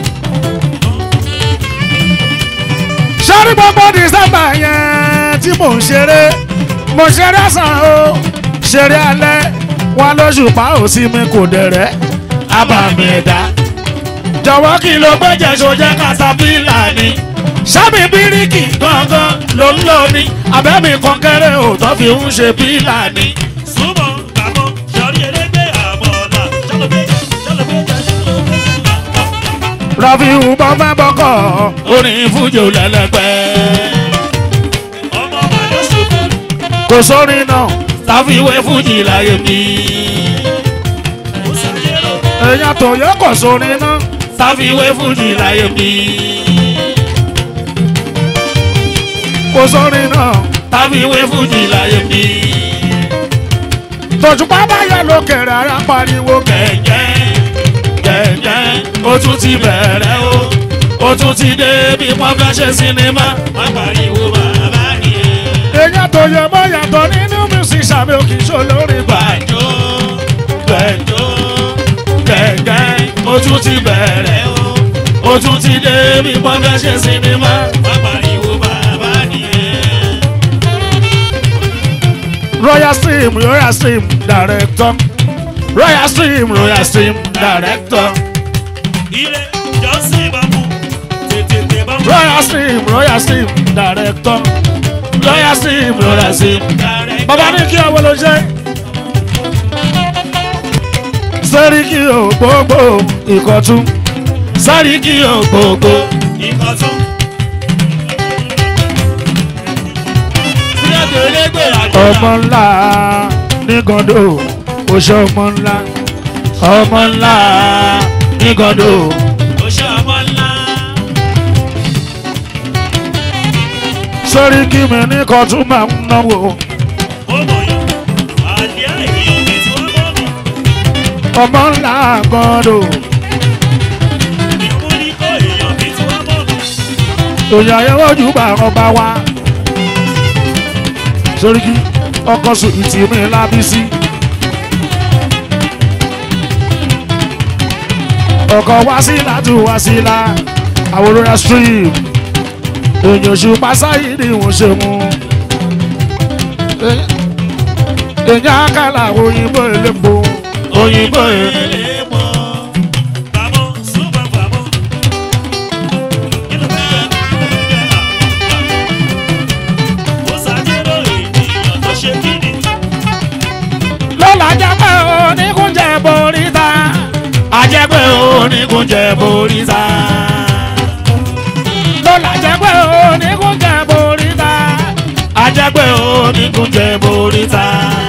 sọ́rí gbogbo dísẹ́mbà yẹn tí mò ń ṣeré mo ṣeré sàn o ṣeré alẹ́ wọn lóṣùpá ò sí mi kò dẹ̀rẹ́ abàmì ẹ̀dá. jọ̀wọ́ kí ló gbẹ́jẹ̀ tó jẹ́ katapila ni. sámi bíríkì gangan ló ń lò ní. àbẹ́mi kan kéré ò tó fi ń ṣe pílà ni. súnmọ́ gbàgbọ́ sọrí elégbé àmọ́là ṣáló fẹ́ jẹ ṣáló fẹ́ jẹ ṣáló fẹ́ jẹ. rọ́fíù bọ́ fẹ́ bọ́kọ̀ Orin fújò lẹ́lẹ́gbẹ́. ọmọ ọba ló ṣubú kò sórin náà Táfíwé fújì láyé mi. ó ṣàyẹ̀rọ èèyàn tó yẹ kò sórin náà Táfíwé fújì láyé mi. kò sórin náà Táfíwé fújì láyé mi. tòṣùpá báyọ̀ lókèrè ara pariwo kẹ̀. Gẹ̀gẹ́ gẹ̀gẹ́ ó tún ti bẹ̀rẹ̀ o. Ó tún ti dé bí wọ́n fẹ́ ṣe sinimá. Wọ́n pariwo bàbá nìyẹn. èèyàn tó yẹ mọ́ yàtọ̀ nínú music sàmì òkè ìṣòlórí bá. Gbàjó gbẹ̀jó gẹ̀gẹ́ ó tún ti bẹ̀rẹ̀ o. Ó tún ti dé bí wọ́n fẹ́ ṣe sinimá. Wọ́n pariwo bàbá nìyẹn. royal stream royal stream director royal stream royal stream director ire jọ́sìn bàbú tètè tè bàbú. royal stream royal stream director royal stream royal stream. bàbá ní kí ọwọ́ ló ṣe. sẹ́ríkì ògbógbò ìkọ̀tún sẹ́ríkì ògbógbò ìkọ̀tún. Fúlẹ́dì elégbè ọmọ àjọyọ̀. ńlá ní gàndó oṣù ọmọ ńlá ọmọ ńlá ní gàndó ó ṣe ọmọ ńlá. sórí kí mi ní kan tún máa ń náwó ó mọ̀ yàn. àlẹ́ èèyàn mi tí wọ́n mọ̀ mí. ọmọ ńlá gàndó ìmú ní kó èèyàn mi tí wọ́n mọ̀ mí. òyìn àyẹ̀wò ojú bá ọba wa sórí kí ọkọ̀ sùn ìtì mi lábísí. ọkọ̀ wásílà tún wásílà àwòrán stream èèyàn ṣùpá sáyé ni wọ́n ṣe mú. èèyàn àkàlà òyìnbó elépo òyìnbó elépo. elépo. bàbá súnmọ́ bàbá. kí ló fẹ́ jẹ́ ó ṣàjẹ́rò ènìyàn tó ṣe kí ni. lọ́la jẹ́ pé oníkúnjẹ boríta àjẹpẹ́ oníkúnjẹ boríta. lọ́la jẹ́ pé oníkúnjẹ boríta àjẹpẹ́ oníkúnjẹ boríta.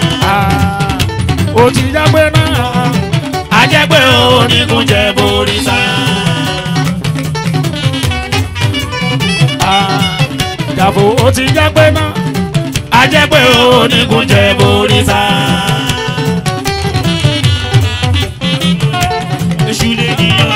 ó ti jẹ́ pé náà àjẹpẹ́ oníkúnjẹ boríta. jàfó ó ti jẹ́ pé náà àjẹpẹ́ oníkúnjẹ boríta. èṣù lè níyàn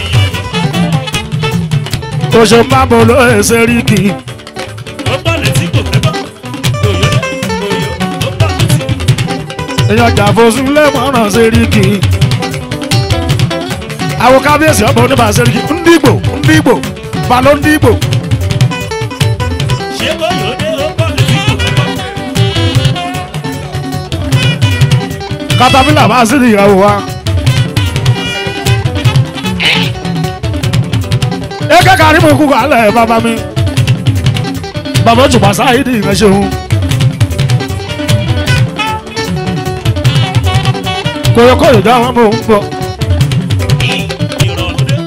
ènìyàn. oṣù pábò ló ṣe rí kì í. ó pọ̀ létí kò fẹ́ bọ́. òyò òyò ó pọ̀ létí. èèyàn jàfosùn lẹ́mọ̀ràn ṣe rí kì í. àwọn kábíyèsí ọmọ oníbà ṣe rí kì í. ndígbò ndígbò balọ̀ ndígbò. ṣé kò yóò dé ó pọ̀ létí kò fẹ́ bọ́. katapila bá sí ìyàwó wa. eke kari mo kúkọ alẹ bàbá mi. bàbá òjùpá sáyé ní ìrẹsẹ̀ òun. kòyòkòyò dá wọn mò ń bọ̀. ìrọ̀rùn dé.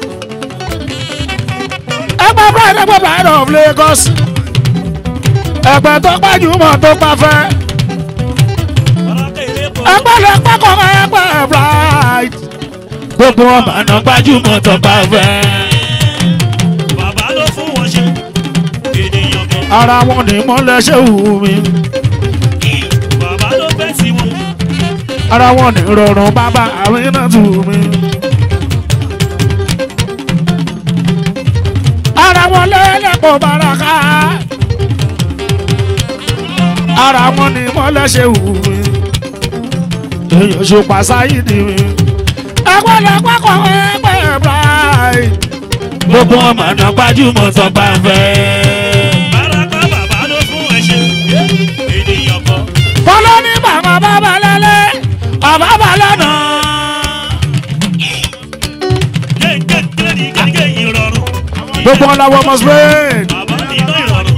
ẹgbẹ́ pride ẹgbẹ́ pride of Lagos. ẹgbẹ́ tó gbajúmọ̀ tó gbafẹ́. ọ̀rọ̀ kéré bọ̀. ẹgbẹ́ lè pẹ́kọ̀ ẹgbẹ́ pride. gbogbo ọmọ àná gbajúmọ̀ tó gbafẹ́. bàbá ló fún wọn ṣe. ènìyàn kan. ara wọn ni mọ́lẹ̀ ṣe wù mí. bàbá ló fẹ́ sí wọn. ara wọn ni rọrùn bàbá àwọn iná tù mí. ara wọn lẹ́lẹ́pọ̀ baraka. ara wọn ni mọ́lẹ̀ ṣe wù mí. èèyàn ṣùpá sáyìdì mi. ẹgbẹ́ lẹ́pẹ́ kọ́ ẹgbẹ́ bíráì. gbogbo ọmọ náà gbajúmọ̀ tó bá fẹ́. bàràkà bàbá ló fún ẹ ṣe. ènìyàn kan. kọ́lọ́ ní bàbá bàbá lẹ́lẹ́ ọ̀bá bà lọ́nà. kéńkéńké ní kéńké ìrọ̀rùn. gbogbo ọ̀làwọ̀ ọmọ spain. bàbá nínú ìrọ̀rùn.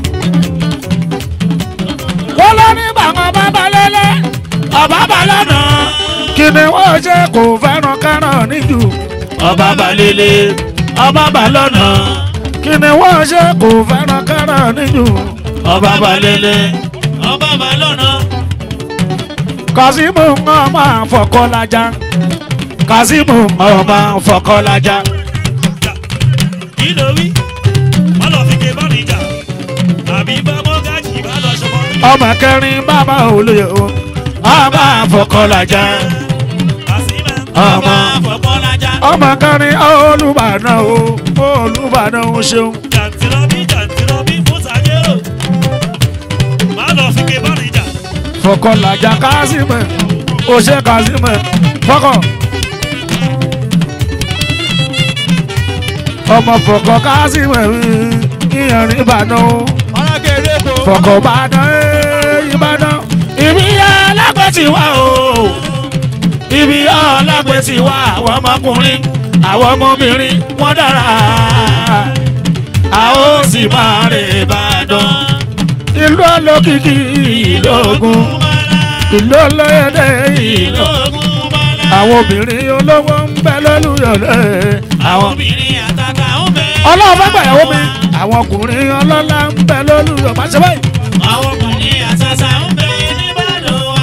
kọ́lọ́ ní bàbá bàbá lẹ́lẹ́ ọ̀bá bà lọ́nà. kí ni wọ́n ṣe kò fẹ́ràn káràn níjù. ọba bà lélẹ̀ ọba bà lọ́nà. kí ni wọ́n ṣe kò fẹ́ràn káràn níjù. ọba bà lélẹ̀ ọba bá lọ́nà. kazeem ọmọ àfọkọ́lájà kazeem ọmọ àfọkọ́lájà. kí ló wí. wọ́n lọ fi ké bá mi jà. àbí bá mọ́gájì bá lọ ṣọmọ. ọmọ kẹrin bàbá olóye o ọmọ àfọkọ́lájà. àsìmẹ́. ọmọ fọmọlájà. ọmọ kẹrin olùbàdàn o olùbàdàn o ṣeun. jàǹtìrọ̀bí jàǹtìrọ̀bí musa jẹ́rò. má lọ fi ké bá mi jà. fọkànlájà kazeem oṣé kazeem fọkàn. ọmọ fọkàn kazeem ìyẹn ìbàdàn o ọ̀rọ̀ kéré bò. fọkàn ìbàdàn eh, ìbàdàn ibi alágbè ti wá o ibi alágbè ti wá àwọn ọmọkùnrin àwọn ọmọbìnrin wọn dára a ó sì máa rè ìbàdàn ìlú olókìkí ìlú ogun ìlú olóyèdè ìlú àwọn obìnrin olówó ń bẹ lólùyọ̀lẹ̀ àwọn obìnrin àtàtà ó bẹ. ọlọ́run fẹ́ gbàyàwó mi àwọn ọkùnrin ọlọ́lá ń bẹ lólùyọ̀ má ṣe báyìí àwọn ọkùnrin àtàtà ń bẹ nìbàdàn wa.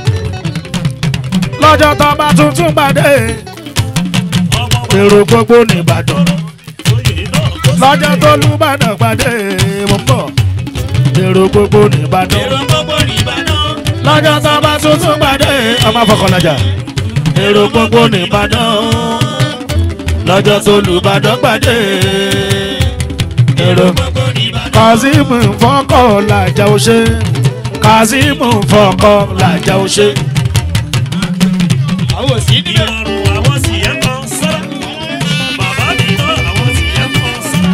lọ́jọ́ tó bá tuntun pàdé ọmọ èrò gbogbo nìbàdàn oyè náà kó sí lọ́jọ́ tó lùbàdàn pàdé mo ń bọ̀ èrò gbogbo nìbàdàn èrò gbogbo nìbàdàn. lọ́jọ́ tó bá tuntun pàdé ọmọ fọkànlájà èrò gbogbo nìbàdàn lọ́jọ́ tó lùbàdàn pàdé èrò gbogbo nìbàdàn. kazeem fọkọ làjà ó ṣe kazeem fọkọ làjà ó ṣe. àwọn òsì níbẹ̀. ìrọ̀rùn àwọn sì yẹn kan sára. bàbá mi náà àwọn sì yẹn kan sára.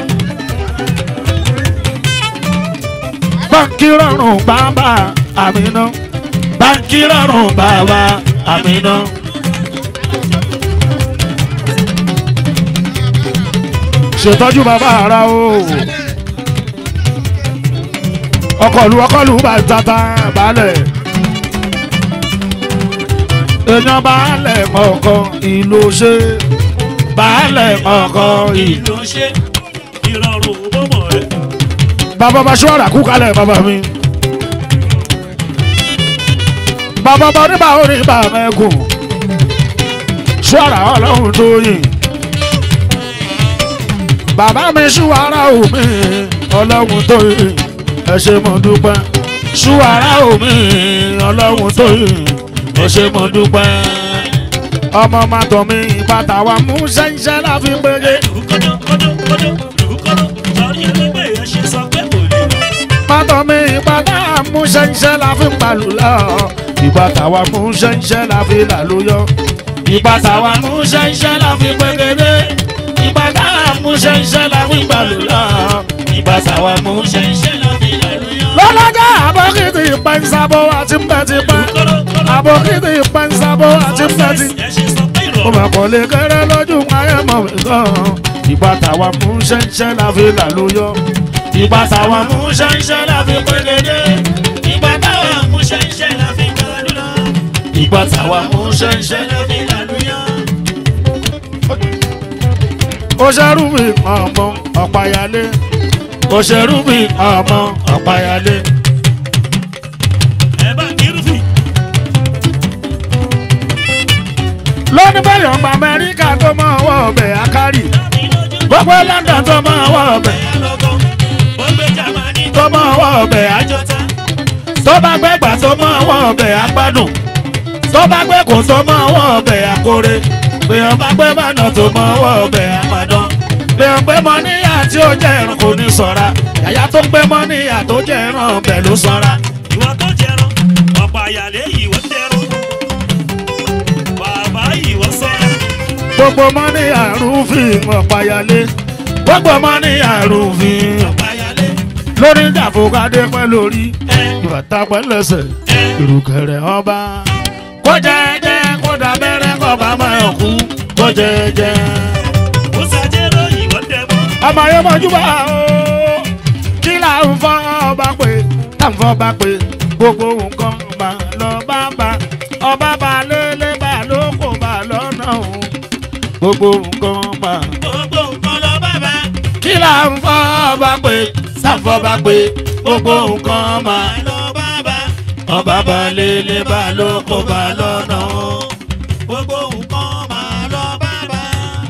báńkì rọrùn bàbá àmínà báńkì rọrùn bàbá àmínà. ṣètọ́jú bàbá ara o ọkọlù ọkọlù bá tata balẹ̀ èèyàn balẹ̀ kọ̀ọ̀kan ìlú ṣe balẹ̀ kọ̀ọ̀kan ìlú. ìlú ṣe ìrọ̀rùn bọ́mọ̀ rẹ̀. bàbá bá ṣọ́ra kú kalẹ̀ bàbá mi. bàbá bá oníbà oníbà mẹ́kùn ṣọ́ra ọlọ́run tó yìn. bàbá mi ṣúwárà omi ọlọ́run tó yìn ẹ ṣe mo dúpẹ́. ṣúwárà omi ọlọ́run tó yìn ẹ ṣe mo dúpẹ́. ọmọ máa tọ̀ mí bàtà wa mú ṣẹ́ńṣẹ́ láfi gbére. kọ́jọ́ kọ́jọ́ kọ́jọ́ kọ́jọ́ sọ̀rí ẹlẹ́gbẹ́ yẹn ṣe sọ pé kò lè lọ. Pátọ́ mi ìbátá mú ṣẹ́ńṣẹ́ la fi ń palù lọ. Ìbátá wa mú ṣẹ́ńṣẹ́ la fi làlú yọ. Ìbátá wa mú ṣẹ́ńṣẹ́ la fi pẹ́gẹ́dẹ́. Ìbátá wa mú ṣẹ́ńṣẹ́ la fi ń palù lọ. Ìbátá wa mú ṣẹ́ńṣẹ́ la fi làlú yọ. Lọ́lọ́jà àbọ̀kìtì ìpẹ́nsábọ̀ àti mbẹ́tipẹ́. Àbọ̀kìtì ìpẹ́nsábọ̀ àti mbẹ́tipẹ́ ẹ ṣe sọ pé ó ìrọ̀rùn máa kọ́ lé kéré lójú ayé mọ̀ mí gan. ìgbà táwa mú ṣẹ́ńṣẹ́ la fi là ló yọ. ìgbà táwa mú ṣẹ́ńṣẹ́ la fi pégédé. ìgbà táwa mú ṣẹ́ńṣẹ́ la fi gbàdúrà lọ. ìgbà táwa mú ṣẹ́ńṣẹ́ la fi là ló yọ. ó ṣerú mi ọmọ ọ̀páyálé. ó ṣerú mi ọmọ ọ̀páyálé. ẹ bá kírúfì. lónìí bẹ́ẹ̀ ọgbà amẹ́ríkà tó máa wọ ọbẹ̀ akárì. gbogbo london tó máa wọ ọbẹ̀ tó máa wọ ọbẹ̀ àjọta tó bá gbẹ́gbà tó máa wọ ọbẹ̀ agbádùn tó bá gbẹ́kò tó máa wọ ọbẹ̀ akóre bèèyàn bá gbé bànà tó máa wọ ọbẹ̀ àmàdán bèèyàn gbé mọ níyà tí ó jẹ́ ẹran kò ní sọ̀ra yàyà tó gbé mọ níyà tó jẹ́ ẹran ọbẹ̀ ló sọ̀ra. ìwọ tó jẹran ọ̀pọ̀ àyàlẹ́ ìwọ jẹran bàbá ìwọ sọ́ra gbogbo mọ níyà rúfin ọ̀páyálé gbogbo mọ níyà rúfin ọ̀pọ̀ àyàlẹ́ lórí ìjàfọ̀kadé pẹ́ lórí ẹ ìbàtà pẹ́ lẹ́sẹ̀ ẹ ìrùkẹ̀rẹ̀ ọba. kó jẹ́jẹ́ kó dábẹ́rẹ́ kó bá máa kú kó jẹ́jẹ́. ó ṣàjẹrọ ìwọ dẹmọ ọmọ yẹn mọ̀jú bá o kí là ń fọ́ ọba pé tá ń fọ́ ọba pé gbogbo nǹkan bá lọ bá bá ọba bá lélẹ̀ bá ló kó bá lọ́nà o gbogbo nǹkan bá. gbogbo nǹkan lọ bàbá kí là ń fọ́ ọba pé tá ń fọ́ ọba pé gbogbo nǹkan máa lọ bàbá ọba bá lélẹ̀ bá ló kó bá lọ́nà o. gbogbo nǹkan máa lọ bàbá.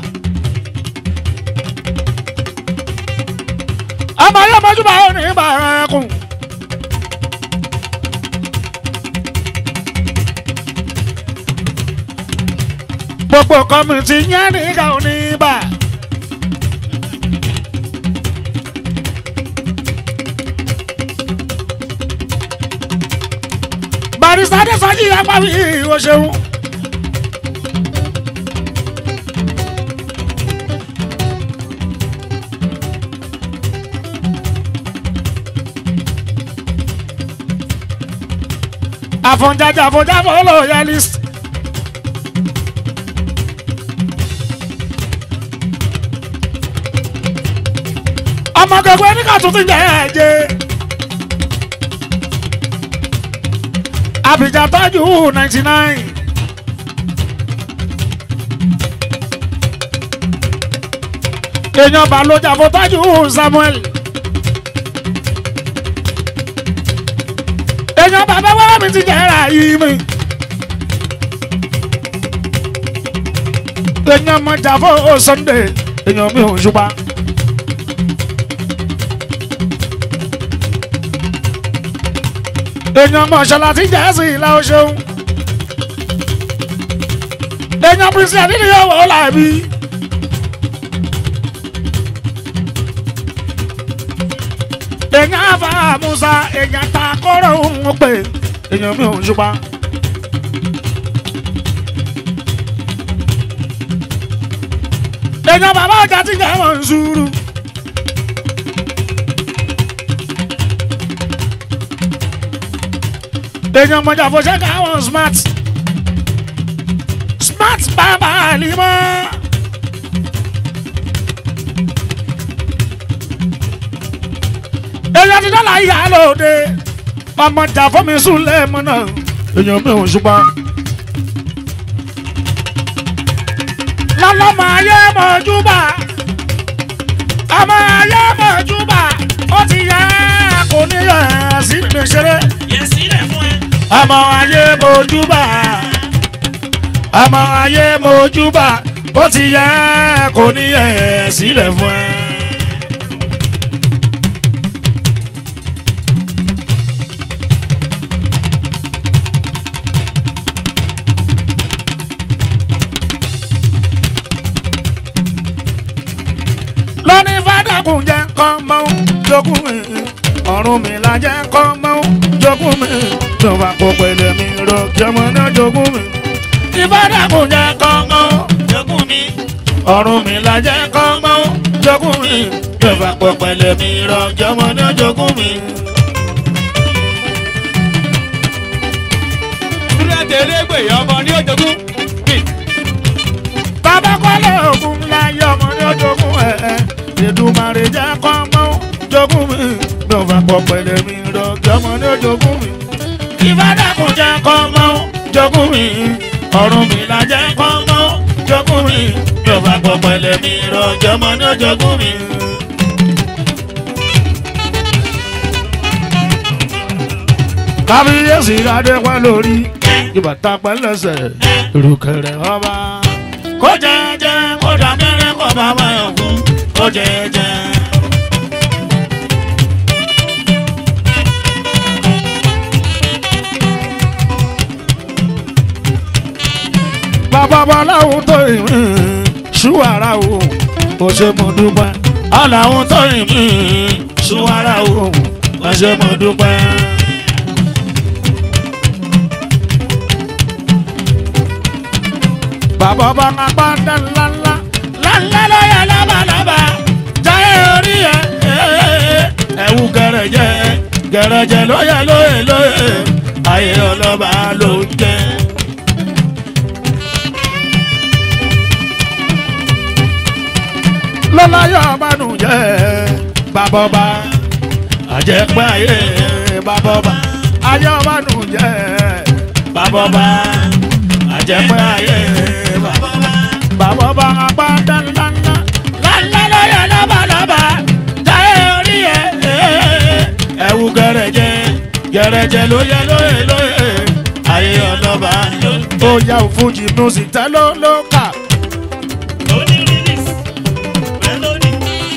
ọmọ yẹn mọ̀jú bá ò ní bàrà ẹkùn. gbogbo kọ́mìtì yẹn nígbà ò ní bà. barista adéfájì apáwí o ṣeun. àfọ̀njájà àfọ̀njáfọ̀ olóyalist. ọmọ gbogbo ẹni ká tún ti jẹ ẹjẹ. Abidjan tọ́jú ninety nine. èèyàn balójà fún tọ́jú Samuel. èèyàn bàbá wẹ́rẹ́ mi ti jẹ́ra yìí mi. èèyàn mọ jàfó ó sunday èèyàn mi ò ṣùpá. èèyàn mọ ṣọlá tí jẹ́sì ìlà ó ṣeun. èèyàn pírísì àdínní yóò wọ́ làbí. èèyàn àfa musa èèyàn ta kọ́rọ̀ òun pé èèyàn mi ò ṣùpá. èèyàn bàbá ọjà tí jẹ́ wọ́n ń sùúrù. èèyàn mọ̀jà fòṣẹ́ káwọn smart smart bàbá àlìmọ́. èèyàn ti dọ́là ìyá lóde ọmọ jà fún mi sùn lẹ́ẹ̀mọ́ náà èèyàn mi ò ṣùgbọ́n. lọ́lọ́mọ ayé mọ̀júbà ọmọ ayé mọ̀júbà ó ti yẹ kò ní yẹ sí mi ṣeré Yẹ sílẹ̀ fún ẹ. ọmọ ayé mọ̀júbà ọmọ ayé mọ̀júbà ó ti yẹ kò ní yẹ sílẹ̀ fún ẹ. lóní fàdákùn jẹ́ kọ́ mọ́ jogún mi ọ̀run mi la jẹ́ kọ́ mọ́ jogún mi tó bá kó pẹ̀lẹ́ mi rọ kí ọmọ náà jogún mi. ìfàdákùn jẹ́ kọ́ mọ́ Jogún mi. ọ̀run mi la jẹ́ kọ́ mọ́ jogún mi tó bá kó pẹ̀lẹ́ mi rọ kí ọmọ náà jogún mi. Dúrẹ́dẹ̀ẹ́dẹ́gbè ọmọ ní òjògùn. bàbá kọ́lé ògùn ńlá yẹ ọmọ ní jogún ẹ̀ ẹ̀ Èdùmàrè jẹ́ kọ́ mọ́ jogún mi tó bá kó pẹ̀lẹ́ mi rọ kí ọmọ náà jogún mi. ìfàdákùn jẹ́ kọ́ mọ́ jogún mi ọ̀run mi la jẹ́ kọ́ mọ́ jogún mi yóò bá gbọ́ pẹ̀lẹ́ mi rọjò mọ́ ní jogún mi. kábíyèsí adé pẹ́ lórí ìbàtà pẹ́ lẹ́sẹ̀ ìrùkẹ̀rẹ̀ ọba. kó jẹ́jẹ́ kó dàbẹ́rẹ́ kó bá wáyọ̀ fún kó jẹ́jẹ́. bàbá baláwo tó ìrìn ṣúwárà o kò ṣe mo dúpẹ́ aláwo tó ìrìn ṣúwárà o kò ṣe mo dúpẹ́. bàbá bá ń apá dá ńláńlá ńláńlá lọ́yà lábàlábà jáyé orí ẹ̀ ẹ̀wù gẹ̀rẹ̀jẹ̀ gẹ̀rẹ̀jẹ̀ lóyè lóyè lóyè ayé ọlọ́ba ló ń jẹ́. lọ́láyọ̀ ọbànújẹ́ bàbọ̀bà àjẹpẹ́ ayé bàbọ̀bà ayé ọbànújẹ́ bàbọ̀bà àjẹpẹ́ ayé bàbọ̀bà bàbọ̀bà apáńdá ńláńlá ńláńlá lọ́yẹ̀ lọ́bàlọ́bà táyé orí ẹ̀ ẹ̀wù gẹ̀rẹ̀jẹ̀ gẹ̀rẹ̀jẹ̀ lóyè lóyè lóyè ayé ọlọ́ba ó yà òfújì music tẹ́ ló ló kà. Oní release. Melody.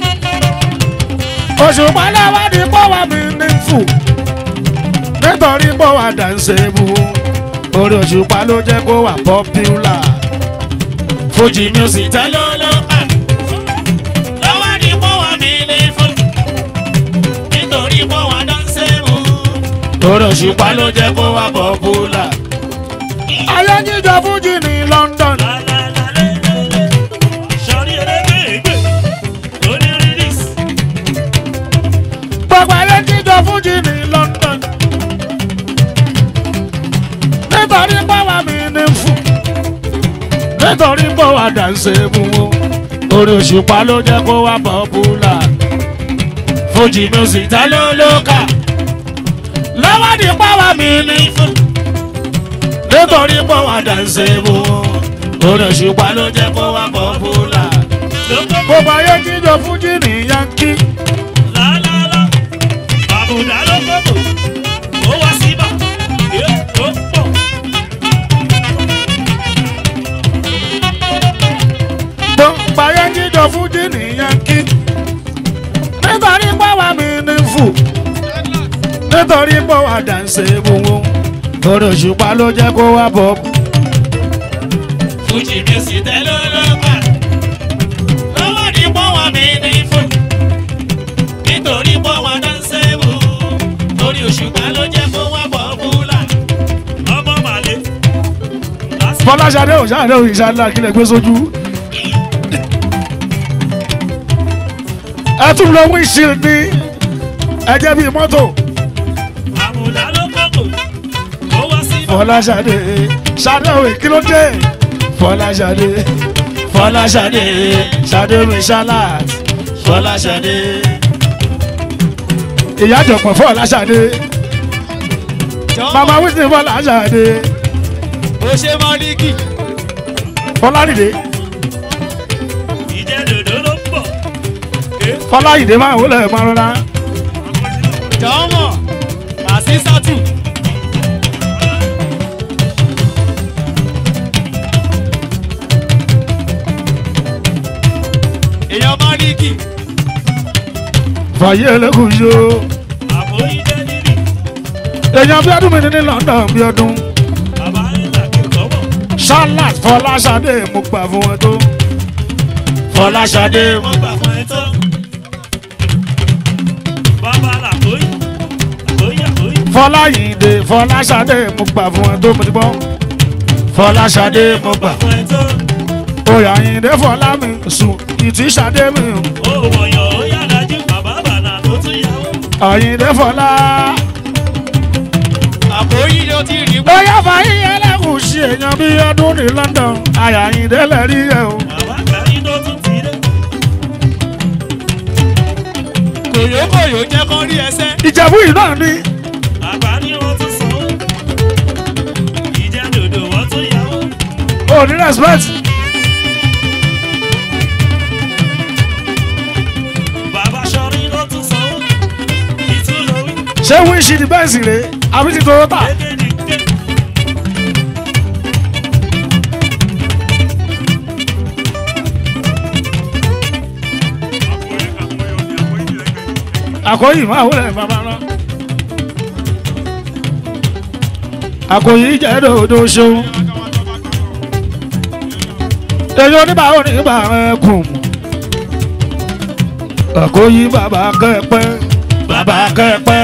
òṣùpá lẹ́wọ́ ní pọ́wà mi ní fù nítorí pọ́wà dànsẹ́bù orí òṣùpá ló jẹ́ kó wà pọ́píùlà fújì music tẹ́lẹ̀ Lọ́lọ́pà. Lọ́wọ́ ni mo wà mí ní fún. Nítorí mo wà dáńsẹ́ mu. orí òṣùpá ló jẹ́ kó wà pọ́píùlà. ayé jíjọ fújì ní London Lálálálélélé. Sọ̀rí elégbèégbè. Oní release. gbogbo ayé jíjọ fújì ní London nítorí pọ́wà mi ní fù nítorí pọ́wà dànsẹ́bù orí òṣùpá ló jẹ́ kó wà pọ́píùlà. fújì music tẹ́lẹ̀ olóka lọ́wọ́ ní pọ́wà mi ní fún nítorí pọ́wà dànsẹ́bù orí òṣùpá ló jẹ́ kó wà pọ́pùlà. Lókè. gbogbo ayé jíjọ fújì ní yankí Lálálá. Àbùdá ló kókò. Ó wá síbà. nítorí pọ̀ wá dànsẹ̀ gbogbo orí òṣùpá ló jẹ́ kó wá bọ̀. Fújì mi sì tẹ́ lọ́lọ́gbà. Lọ́wọ́ ní pọ́wọ́ mi ní fún. Nítorí pọ́wọ́ dáńsẹ́ wò. Lórí òṣùpá ló jẹ́ kó wá bọ̀ búlà. Ọmọ màlẹ́. fọláṣadé ò ṣáà lórí ìṣáná kílẹ̀ gbé sójú. ẹ tún lọ wíṣìl ní ẹjẹ bíi mọ́tò Àmùlá ló kọ́kọ́. Ó wá sí fọláṣadé ṣadé òwe kí ló dé fọláṣadé fọláṣadé ṣadé mi ṣálàt fọláṣadé ìyá àjọpọ̀ fọláṣadé mama wíṣìn fọláṣadé ó ṣe mọ́líkì. fọlárìndé ìjẹ́ dòdò ló ń bọ̀. fọlárìndé máa wọlé máa rọra jọ́mọ̀ àṣìṣàtù. èèyàn mọ́líkì. fàyè ẹlẹ́kùn yó Àbò ìjẹ́ nílì. èèyàn bí ọdún mi ní ní London bí ọdún Bàbá ìlà kí kọ́mọ̀. ṣálàt fọláṣadé mo gbà fún wọn tó fọláṣadé mo Wọ́n gbà fún ẹ tán. Bàbá làkóyè. Làkóyè àkóyè. fọláyìndé fọláṣadé mo gbà fún wọn tó mo ti gbọ́ fọláṣadé mo gbà fún ẹ tán. oyàyìndé fọlá mi sùn ìtìṣadé mi Ó wọ̀yàn ó yára jú bàbá bànà tó tún yàwó. àyìndé fọlá àpòyí ló ti rí wá. bóyá fàyè ẹlẹ́kùn sí èèyàn bí ọdún ní London àyàyìndé lẹ́rí ẹ̀ o Bàbá kàrí tó tún ti dé. kòyókòyó jẹ́ kán rí ẹsẹ̀. ìjẹ̀bú yìí náà ni Àgbà ni wọ́n tún sanwó. Ìjẹ́ dòdò wọ́n tún yàwó. ò ní respect Bàbá sọrí ló tún sanwó. Ìtúlówí. ṣé wíṣì ní bẹ́ẹ̀sì rè àbí ti Toyota Kéde ní ké. àkọ́yì máa wọlé bàbá lọ. àkọ́yì jẹ́ dòdò ṣeun. èyí oníbà oníbà ẹkùn. àkọ́yì bàbá kẹ́pẹ́ bàbá kẹ́pẹ́.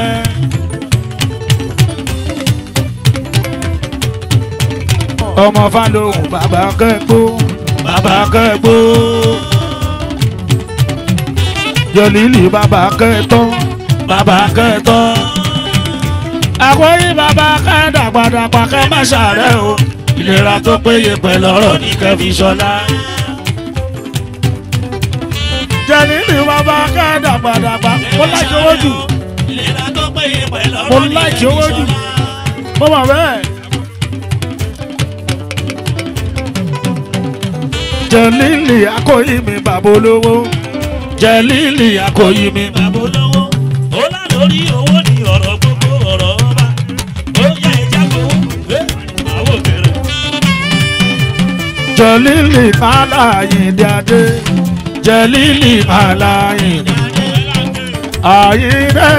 ọmọ Fálóhùn bàbá kẹ́gbó bàbá kẹ́gbó jọlílì bàbá kẹtọ bàbá kẹtọ àkóyí bàbá kẹdàgbàdàgbà kẹ má ṣàárẹ̀ o ìlera tó péye pẹ̀lú ọ̀rọ̀ ní kẹfì ṣọlá. jọlílì bàbá kẹdàgbàdàgbà mo láìkí owó jù Ìlera tó péye pẹ̀lú mo ọ̀rọ̀ ní láìkí owó jù Kẹ́mi mo mọ̀ bẹ́ẹ̀. jọlílì àkóyí mi bàbá olówó jọlílì àkóyí mi bàbá olówó ó lá lórí owó ní ọ̀rọ̀ gbogbo ọ̀rọ̀ ọba ó yá ẹja gbowó ẹ àwọn òkèrè jọlílì aláyìndé adé jẹlílì aláyìndé àyìndé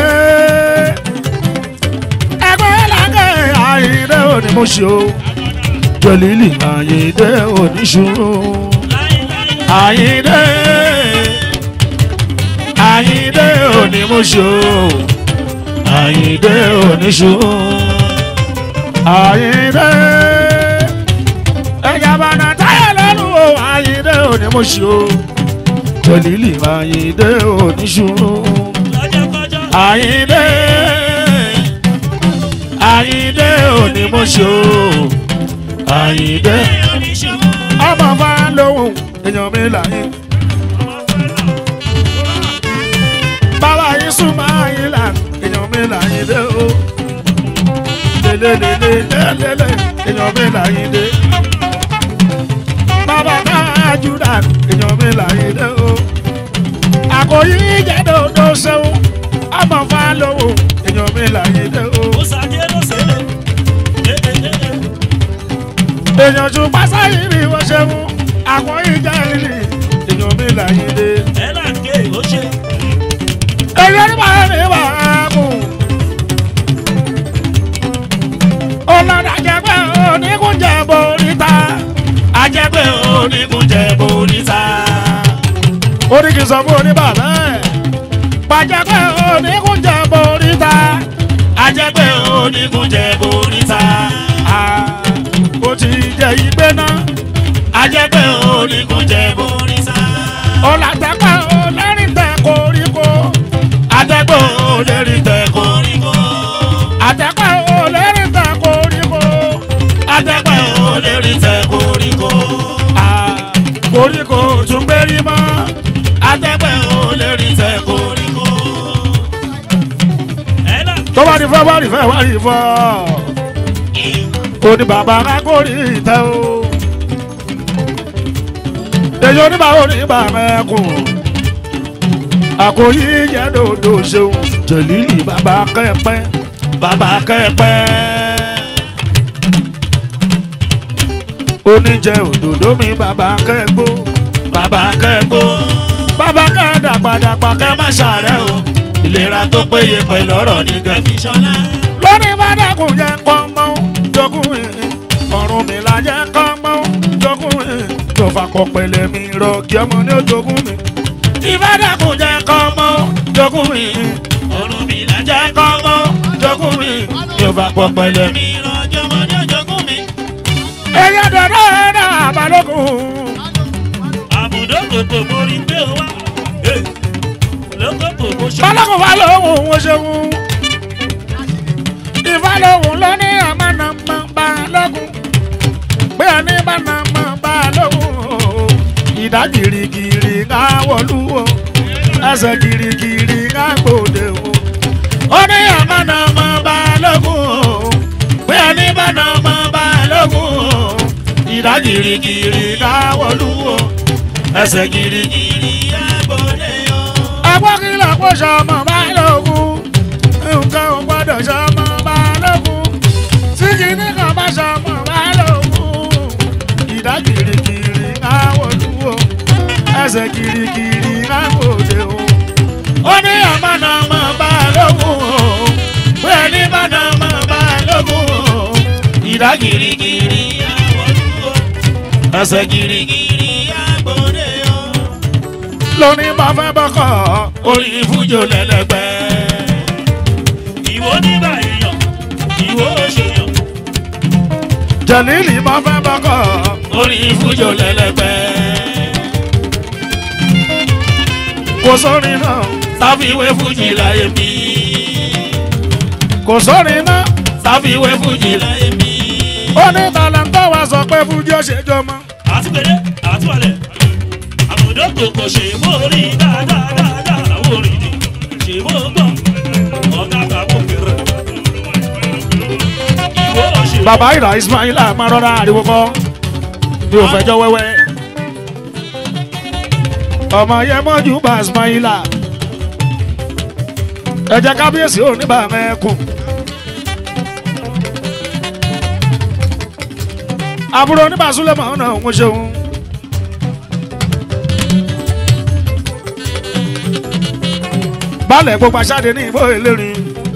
ẹgbẹ́ lágẹ̀ àyìndé onímọ̀ṣẹ́ o jẹlílì àyìndé oníṣòro láéláé àyìndé àyìndé onímọ̀ṣẹ́ o àyìndé oníṣòro àyìndé ẹ̀yà bàtà táyà lẹ́nu o àyìndé onímọ̀ṣẹ́ o jẹlílì àyìndé oníṣòro lọ́jọ́kọ́jọ́ àyìndé àyìndé onímọ̀ṣẹ́ o àyìndé oníṣòwò ọmọ bá lóhùn èèyàn mi láyé ọmọ fẹ́lá bàbá yín súnmọ́ àyín là èèyàn mi láyé dé o lélelélelélélé èèyàn mi láyé dé bàbá náà júdà èèyàn mi láyé dé o àkòyí jẹ́ dòdò sẹ́wọ̀n ọmọ bá lóhùn èèyàn mi láyé dé o. ó sàjẹ́ ló ṣẹlẹ̀ ẹ́ẹ́ẹ́ẹ́ èèyàn tún pásá yìí ni wọ́n ṣe mú àwọn ìjà ìrìn èèyàn mi láyé dé. ẹ̀ là ń ké ó ṣe èèyàn ní bàá ní bàá mú ó ní kí n sọ fún oníbàbá ẹ̀ pàjẹ́pẹ́ oníkúnjẹ boríta ajẹ́pẹ́ onígunjẹ boríta. ó ti jẹ ìgbé náà ajẹ́pẹ́ onígunjẹ boríta. ọ̀làtẹ́pẹ́ olẹ́rìntẹ́ koríko atẹ́gbẹ́ olérí tẹ koríko. àtẹ́pẹ́ olẹ́rìntẹ́ koríko atẹ́gbẹ́ olérí tẹ koríko. koríko tún gbérí mọ́ atẹ́gbẹ́ olérí tẹ koríko. ẹ̀dá tó bá di fẹ́ wá rí fẹ́ wá rí fọ́ ó ní bàbá akórí ìtẹ́ o èyí oníbà oníbà mẹ́kùn àkòyí jẹ́ dòdò ṣeun jẹ̀lílì bàbá kẹ́pẹ́ bàbá kẹ́pẹ́. oníjẹ òdòdó mi bàbá kẹ́gbó bàbá kẹ́gbó. bàbá kẹ́dàgbàdàgbà kẹ́ má ṣàárẹ̀ o. ìlera tó péye pẹ̀lú ọ̀rọ̀ ní gẹ̀fì ṣọlá. lórí bàdàkùn jẹ́ kọ́mọ́ jogún mi ọ̀run mi là jẹ́ kọ́mọ́ jogún mi tó fakọ̀ pẹ̀lẹ́ mi rọ kí ọmọ ní ojogún mi ìbàdàkùn jẹ́ kọ́mọ́ jogún mi ọ̀run mi là jẹ́ jẹ́ kọ́mọ́ jogún mi tó fakọ̀ pẹ̀lẹ́ mi. mi lọ́jọ́ mọ́ ní ọjọ́gún mi. ẹ̀yà dọ̀dọ̀ ẹ̀dá àbálòkùn àbùdó kòkò mórí pé ó wá. lókòkò mo ṣe. balógun wà lóhùn ó ṣeun ìfàlóhùn ló ní àmànàmọ́ balógun pé ẹni bànàmọ́ balógun ìdá gìrìgìrì ká wọlú o ẹsẹ̀ gìrìgìrì ká gbòde o ó ní àmànàmọ́ balógun pé ẹni bànàmọ́ balógun ìdá gìrìgìrì ká wọlú o ẹsẹ̀ gìrìgìrì ìrì àgbọ̀dé o. ẹgbọ́n kí ló kó sọmọ balógun nǹkan ò gbọ́dọ̀ sọmọ balógun tí kìíní kan bá sọmọ balógun ìdá kirikiri káwọlúwo ẹsẹ̀ kirikiri káwọlé o ó ní àmọ́nàmọ́ balógun o pé ní mọ́nàmọ́ balógun o ìdá kirikiri àwọ̀dúró. ẹsẹ̀ kirikiri ìrì àgbọ̀dé o. lónìí bá fẹ́ bọ́kọ̀ orí fújò lẹ́lẹ́gbẹ́. ìwọ nígbà èèyàn ìwọ òṣèyàn. jẹ̀lílì bá fẹ́ bọ́kọ̀. orí fújò lẹ́lẹ́gbẹ́. kò sórin náà sáfìwé fújì láyé mi. kò sórin náà sáfìwé fújì láyé mi. ó ní tàlàntà wa sọ pé fújì ó ṣe jọmọ. àtúgbẹ̀dẹ àtúwalẹ̀ àbùdó kòkò ṣe mórí dáadáa orí ni ṣe mó gbọ́n ọ̀gá kàkó kéré. ìwọ òṣèlú. bàbá ìrà ismaila máa rọra ariwo kọ mi ò fẹjọ wẹwẹ. ọmọ yẹn mọ́jú bá ismaila ẹ jẹ́ kábíyèsí ò ní bá mẹ́kùn. àbúrò oníbàsúlẹ̀ mọ̀ ọ́nà òun ṣeun. balẹ̀ gbogbo aṣáde ní ìbò ìlérin.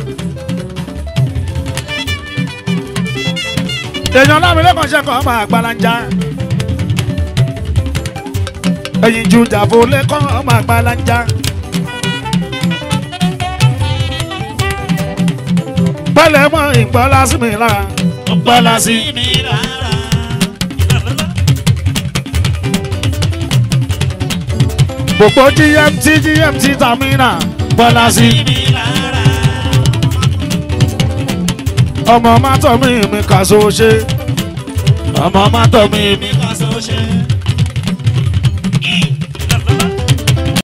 èèyàn lámìlẹ́kọ̀ọ́ ṣe kọ́ máa gbalanja. ẹ̀yìn ju jàfó lẹ́kọ̀ọ́ máa gbalanja. pẹ̀lẹ́ mọ́ ìgbọ́lá sí mi lára. ọ̀pọ̀lá sí mi rárá. gbogbo gmt gmt tamina gbọ́lá sí. mi rárá. ọmọ mátọ̀ mi mi kà so ṣe. ọmọ mátọ̀ mi mi kà sọ ṣe.